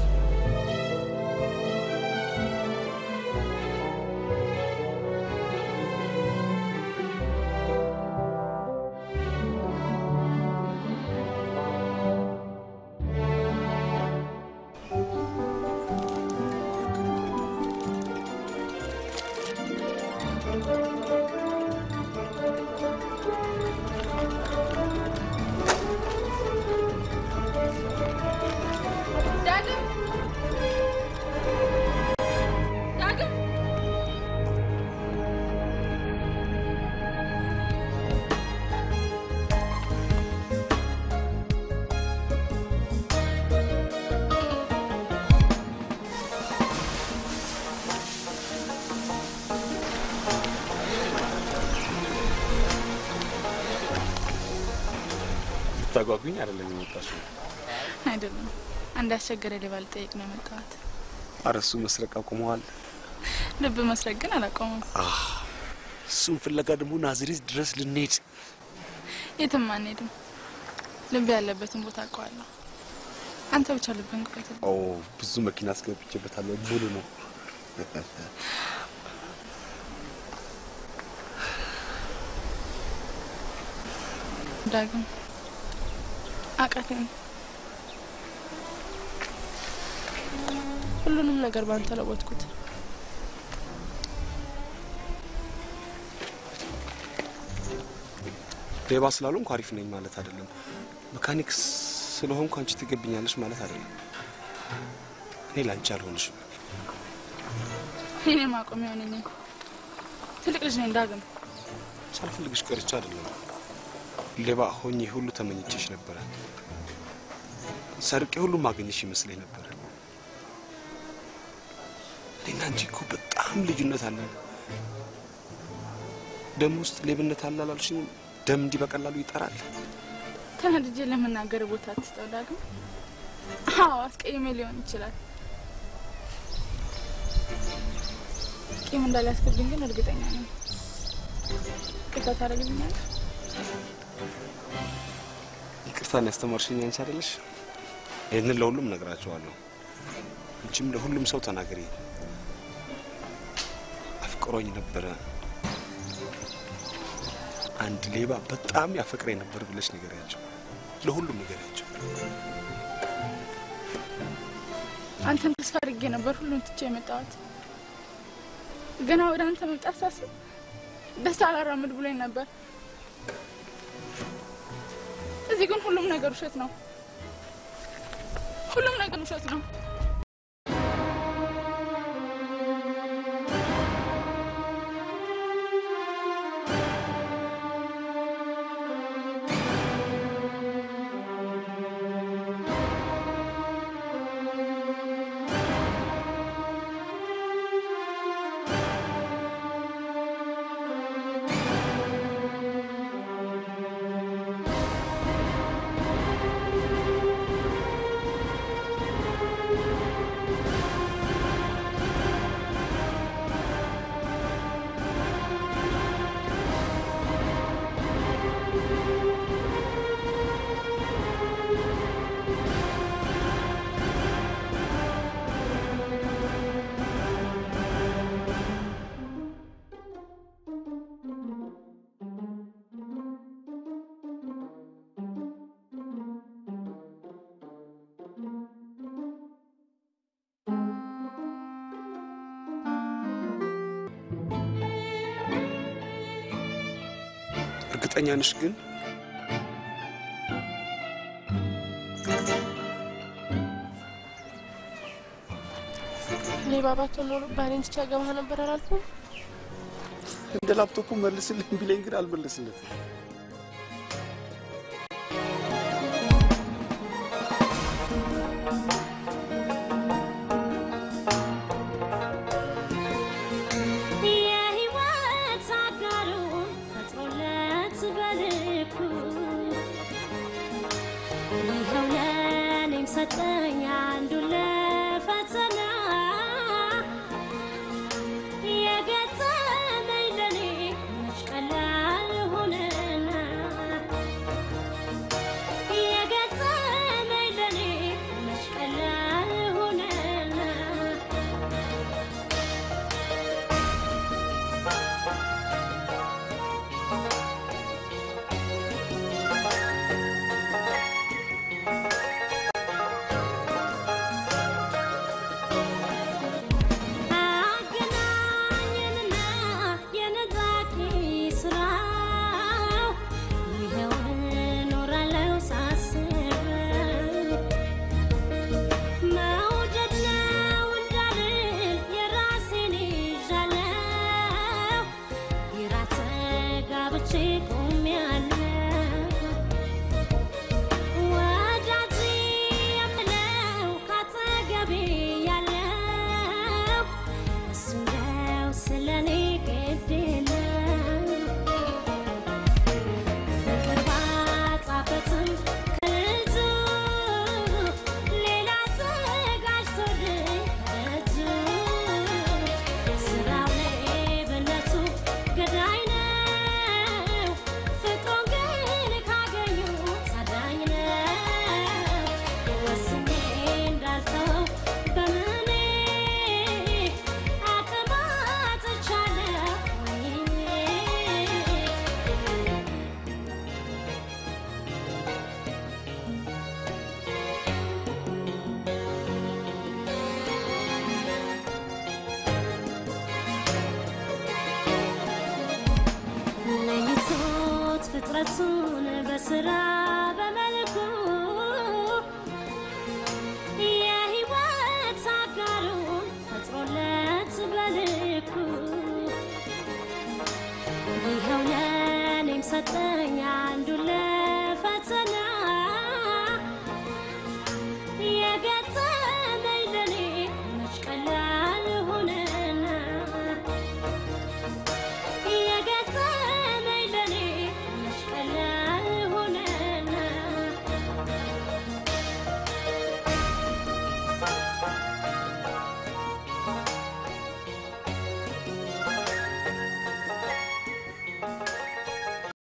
ዳግም ዳግም ልታጓጉኝ አይደለም የመጣሽው? አይደለም አንድ አስቸገረ ሌባ ልጠይቅ ነው የመጣሁት። ኧረ እሱ መስረቅ አቁመዋል። ልብ መስረቅ ግን አላቆመም። አህ፣ እሱን ፍለጋ ደግሞ ናዝሬት ድረስ ልንሄድ የትም አንሄድም። ልብ ያለበትን ቦታ አውቀዋለሁ። አንተ ብቻ ልብን ቁጠት። ኦ ብዙ መኪና አስገብቼበታለሁ። ሙሉ ነው። ዳግም አቃተኝ። ሁሉንም ነገር ባንተ ለወጥኩት። ሌባ ስላልሆንኩ አሪፍ ነኝ ማለት አይደለም። መካኒክ ስለሆንኩ አንቺ ትገብኛለሽ ማለት አይደለም። እኔ ለአንቺ አልሆንሽም። እኔ ማቆሚያ ነኝ። ትልቅ ልጅ ነኝ ዳግም። ሳልፈልግሽ ቀርቼ አይደለም። ሌባ ሆኜ ሁሉ ተመኝቼሽ ነበረ። ሰርቄ ሁሉ ማገኘሽ ይመስለኝ ነበረ። እኔና አንቺ እኮ በጣም ልዩነት አለን። ደም ውስጥ ሌብነት አለ አላልሽኝም? ደም እንዲህ በቀላሉ ይጠራል? ተናድጄ ለመናገር ቦታ አትስጠው ዳግም። አዎ አስቀይሜ ሊሆን ይችላል። ቂም እንዳላስገብኝ ግን እርግጠኛ ነኝ። ቅርታ ታደርግልኛለህ? ይቅርታን ያስተማርሽኝ አንቺ አይደለሽ? ይህንን ለሁሉም ነግራቸዋለሁ። አንቺም ለሁሉም ሰው ተናገሪ። አፍቅሮኝ ነበረ፣ አንድ ሌባ በጣም ያፈቅረኝ ነበር ብለሽ ንገሪያቸው። ለሁሉም ንገሪያቸው። አንተን ተስፋ አድርጌ ነበር ሁሉን ትቼ የመጣሁት። ገና ወደ አንተ መምጣት ሳስብ ደስታ አላራምድ ብሎኝ ነበር። እዚህ ግን ሁሉም ነገር ውሸት ነው። ሁሉም ነገር ውሸት ነው። እርግጠኛ ነሽ ግን? ሌባ ባትሆን ኖሮ ባሌን ትቼ አገባህ ነበር አላልኩም? እንደ ላፕቶፑ መልስልኝ ቢለኝ ግን አልመልስለትም። የህይወት አጋሩን ፈጥሮለት በልኩ ይኸው ለእኔም ሰጠኝ አንዱን ለፈተና የገጠመኝ ለኔ መች ቀላል ሆነና የገጠመኝ ለኔ መች ቀላል ሆነና አገናኘንና የነጣቂ ስራው ይኸው እኖራለሁ ሳስበው መውደድ ነው እንዳልል የራሴን ይዣለሁ ግራ ተጋብቼ ቆሜያለሁ ወዳጅ የምለው ካጠገቤ ያለው እሱ ነው ስለኔ ግድ የለው ፍቅር ባጣበትም ከልጁ ሌላ ዘጋጅቶልኝ ከእጁ ስራው ሌብነቱ ገዳይ ነው ፍቅሩን ግን ካገኙት አዳኝ ነው ወስኜ እንዳልተው በምኔ አቅም አጥቻለሁ ወይኔ ለይቶት ፍጥረቱን በስራ በመልኩ የህይወት አጋሩን ፈጥሮለት በልኩ ይኸው ለእኔም ሰጠኝ